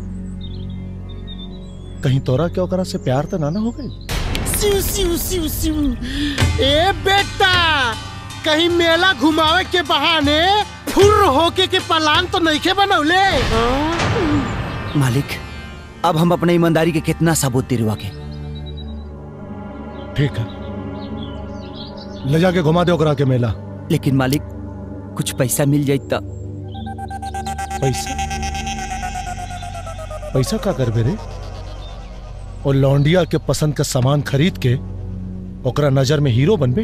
कहीं तोरा के ओकरा से प्यार तो ना ना हो गई सिउ सिउ सिउ सिउ ए बेटा कहीं मेला घुमावे के बहाने फुर होके के पलान तो नहीं के बनौले मालिक अब हम अपने ईमानदारी के कितना सबूत दिलवा के ठीक है ले जाके घुमा दे ओकरा के मेला लेकिन मालिक कुछ पैसा मिल जाए तो पैसा पैसा का करबे रे और लौंडिया के पसंद का सामान खरीद के ओकरा नजर में हीरो बनबे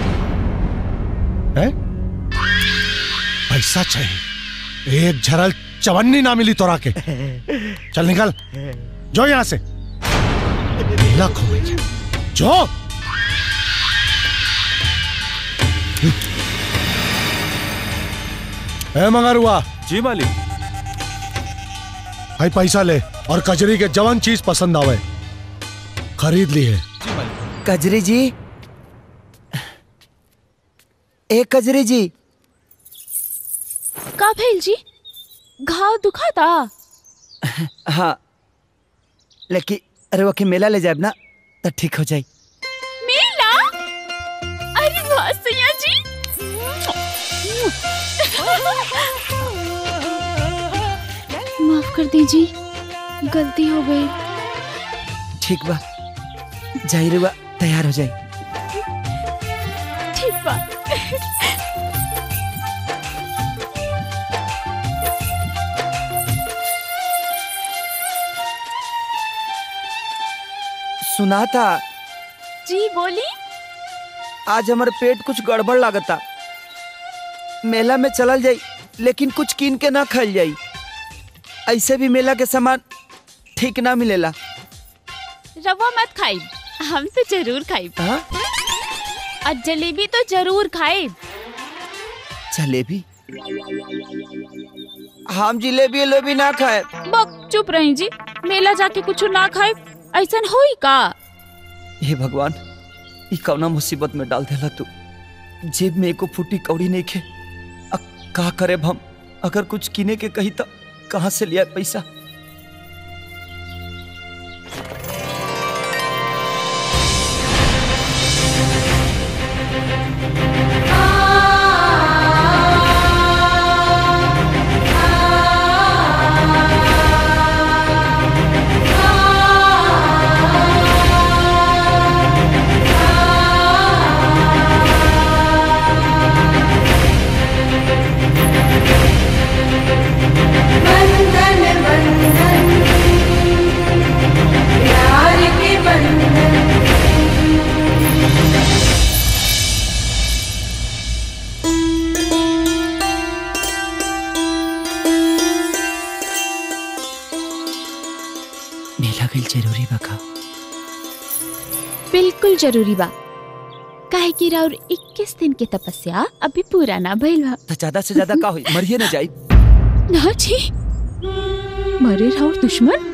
हैं पैसा चाहिए एक झरल चवन्नी ना मिली तोरा के चल निकल जो यहां से मेला घूमेंगे जो ए मंगारुआ जी मालिक भाई पैसा ले और कजरी के जवान चीज पसंद आवे खरीद ली है कजरी जी ए कजरी जी का भेल जी घाव दुखाता हाँ लेकिन अरे वो के मेला ले जाए ना तो ठीक हो जाए मेला अरे वाह सैया जी माफ कर दीजिए गलती हो गई ठीक बा जाई रे बा तैयार हो जाए ठीक बा सुना था जी बोली आज हमारे पेट कुछ गड़बड़ लागता मेला में चलल जाई लेकिन कुछ कीन के ना खाइल जाई ऐसे भी मेला के सामान ठीक ना मिलेला रवा मत खाई हम तो जरूर खाई और जलेबी तो जरूर खाए जलेबी हम जिलेबी उलेबी ना खाए बक चुप रही जी मेला जाके कुछ ना खाए ऐसा होई का हे भगवान ई कौना मुसीबत में डाल देला तू जेब में एको फूटी कौड़ी नहीं खे अब का करे हम अगर कुछ किने के कही तो कहाँ से लिया पैसा बंधन बंधन प्यार के बंधन मेला गई जरूरी बका बिल्कुल जरूरी बा काहे कि राउर 21 दिन के तपस्या अभी पूरा ना भइल बा तो ज्यादा से ज्यादा का हुई मरिए ना जाई ना जी मरे राउर दुश्मन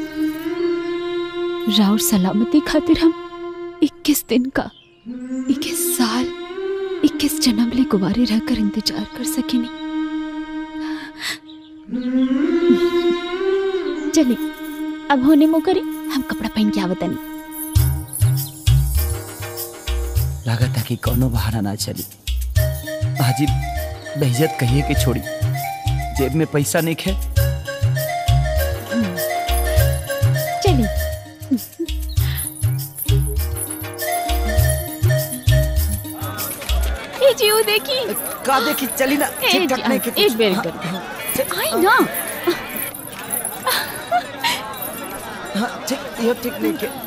राउर सलामती खातिर हम 21 दिन का 21 साल 21 जन्म ले कुवारे रहकर इंतजार कर सकेनी चलिए अब होने मो करी हम कपड़ा पहन के आवतनी लागत कि कोनो बहाना ना चली हाजी बेइज्जत कहिए के छोड़ी जेब में पैसा नहीं खे चलिए ए जी वो देखी का देखी चली ना ए ठीक ठाक जी, नहीं के एक बेर कर आई ना हाँ ठीक यो ठीक नहीं के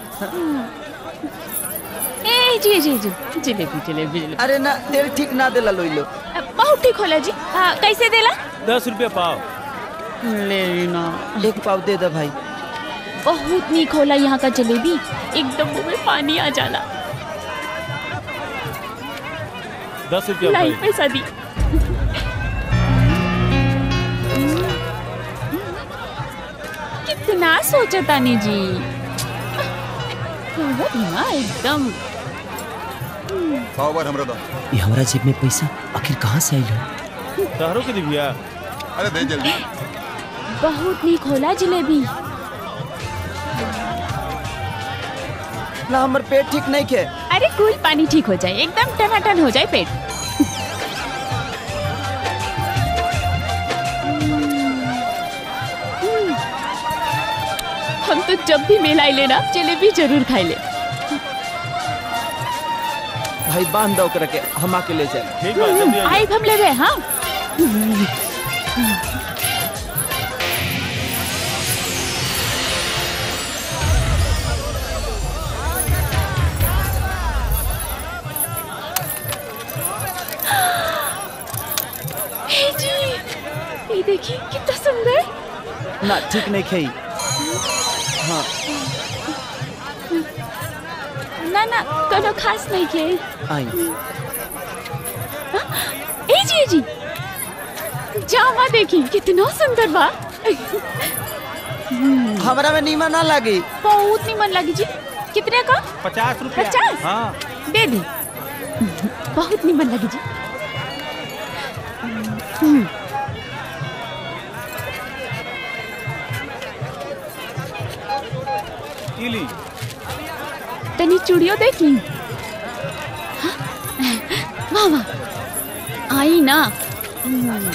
ए जी जी जी जलेबी जलेबी जलेबी अरे ना तेल ठीक ना देला लोई लो बहुत ठीक होला जी हाँ, कैसे देला दस रुपया पाव ले ना एक पाव दे दे भाई बहुत नीक होला यहाँ का जलेबी एकदम मुंह में पानी आ जाला दस रुपया लाई भाई पैसा दी कितना सोचा तानी जी बहुत ना एकदम सौ बार हमरा दो ये हमारा जेब में पैसा आखिर कहाँ से आई हो तहरो के दिव्या अरे दे जल्दी बहुत नीक होला जलेबी ना हमर पेट ठीक नहीं के अरे कूल पानी ठीक हो जाए एकदम टनाटन हो जाए पेट हम्म। हम तो जब भी मेला आइले ना जलेबी जरूर खाई ले भाई बांध दो ओकरा के हम आके ले जाए ठीक आई हम ले गए हाँ हे जी ये देखिए कितना सुंदर ना ठीक नहीं खेई हाँ ना ना कोनो खास नहीं के आई ए जी ए जी जावा देखी कितना सुंदर बा हमरा में नीमा ना लगी बहुत निमन लगी जी कितने का पचास रुपया पचास? हाँ दे दी बहुत निमन लगी जी हम्म, इली तनी चूड़ियों देख ली हाँ? वाह वाह आई ना हम्म,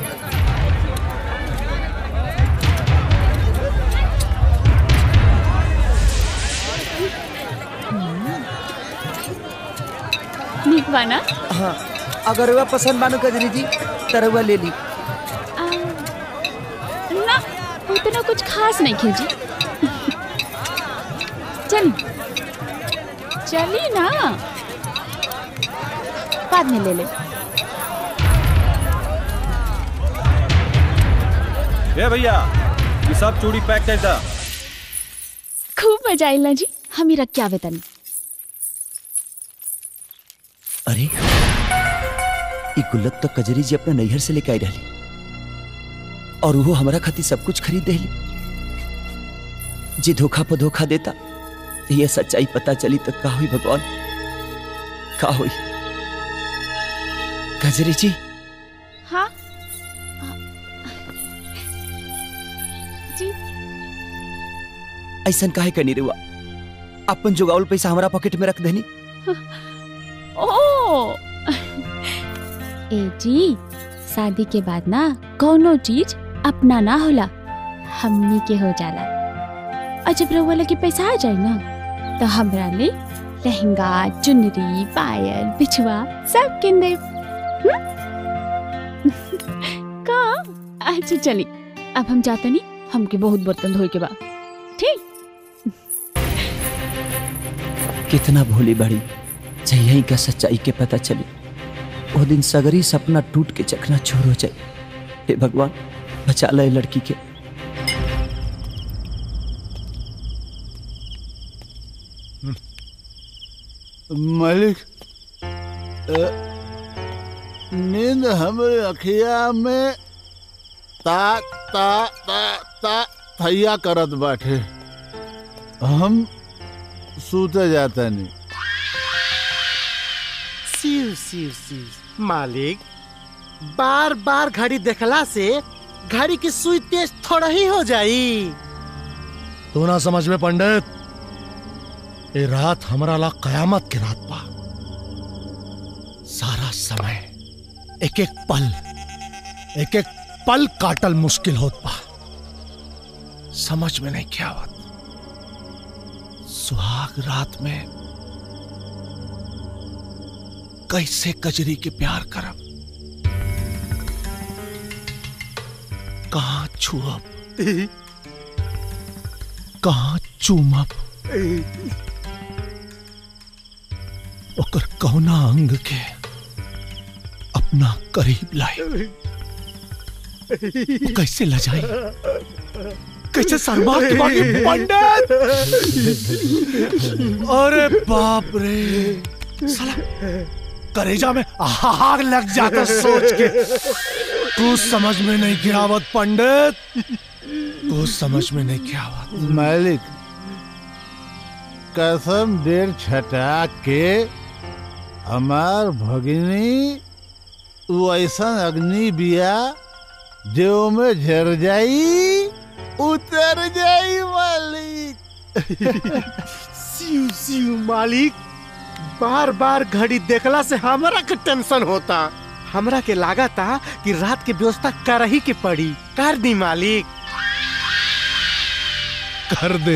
नीक बा ना हाँ अगर वह पसंद बानो कजरी जी तरवा ले ली आ, ना उतना कुछ खास नहीं खींची चली चली ना बाद में ले ले ए भैया ये सब चूड़ी पैक कर दा खूब मजा आइला जी हम ही रख के आवे तनी अरे ई गुल्लक तो कजरी जी अपना नैहर से लेके आई रही और वो हमारा खातिर सब कुछ खरीद देली जी धोखा पर धोखा देता तो ये सच्चाई पता चली तो का हुई भगवान का हुई कजरी जी हाँ जी ऐसा काहे करनी रुआ अपन जुगावल पैसा हमारा पॉकेट में रख देनी ओ ए जी शादी के बाद ना कोनो चीज अपना ना होला हमनी के हो जाला और जब रउआ लगे पैसा आ जाए ना तो हमरा ले लहंगा चुनरी पायल बिछुआ सब किन दे का अच्छा चली अब हम जाते नहीं हमके बहुत बर्तन धोए के बाद ठीक कितना भोली बड़ी जही का सच्चाई के पता चली वो दिन सगरी सपना टूट के चकना छोर हो जाए हे भगवान बचा ले लड़की के मालिक अ, नींद हमारे अखिया में ता ता ता ता थैया करत बाटे हम सूते जाता नहीं सिर सिर सिर मालिक बार बार घड़ी देखला से घड़ी की सुई तेज थोड़ा ही हो जाई तू ना समझ में पंडित ये रात हमारा ला कयामत की रात बा सारा समय एक एक पल एक एक पल काटल मुश्किल होत बा समझ में नहीं क्या आवत सुहाग रात में कैसे कजरी के प्यार करब कहाँ छुअब कहाँ चूमब ओकर कौना अंग के अपना करीब लाए वो कैसे लजाई कैसे शर्मा के बाकी पंडित अरे बाप रे साला करेजा में आग लग जाता सोच के तू समझ में नहीं गिरावत पंडित तू समझ में नहीं गिरावत मालिक कसम डेढ़ छटा के हमार भगिनी वो ऐसा अग्नि बिया जो में झर जाई उतर जाई मालिक सिउ सिउ मालिक बार बार घड़ी देखला से हमरा के टेंशन होता हमरा के लागा था कि रात के व्यवस्था कर ही के पड़ी कर दी मालिक कर दे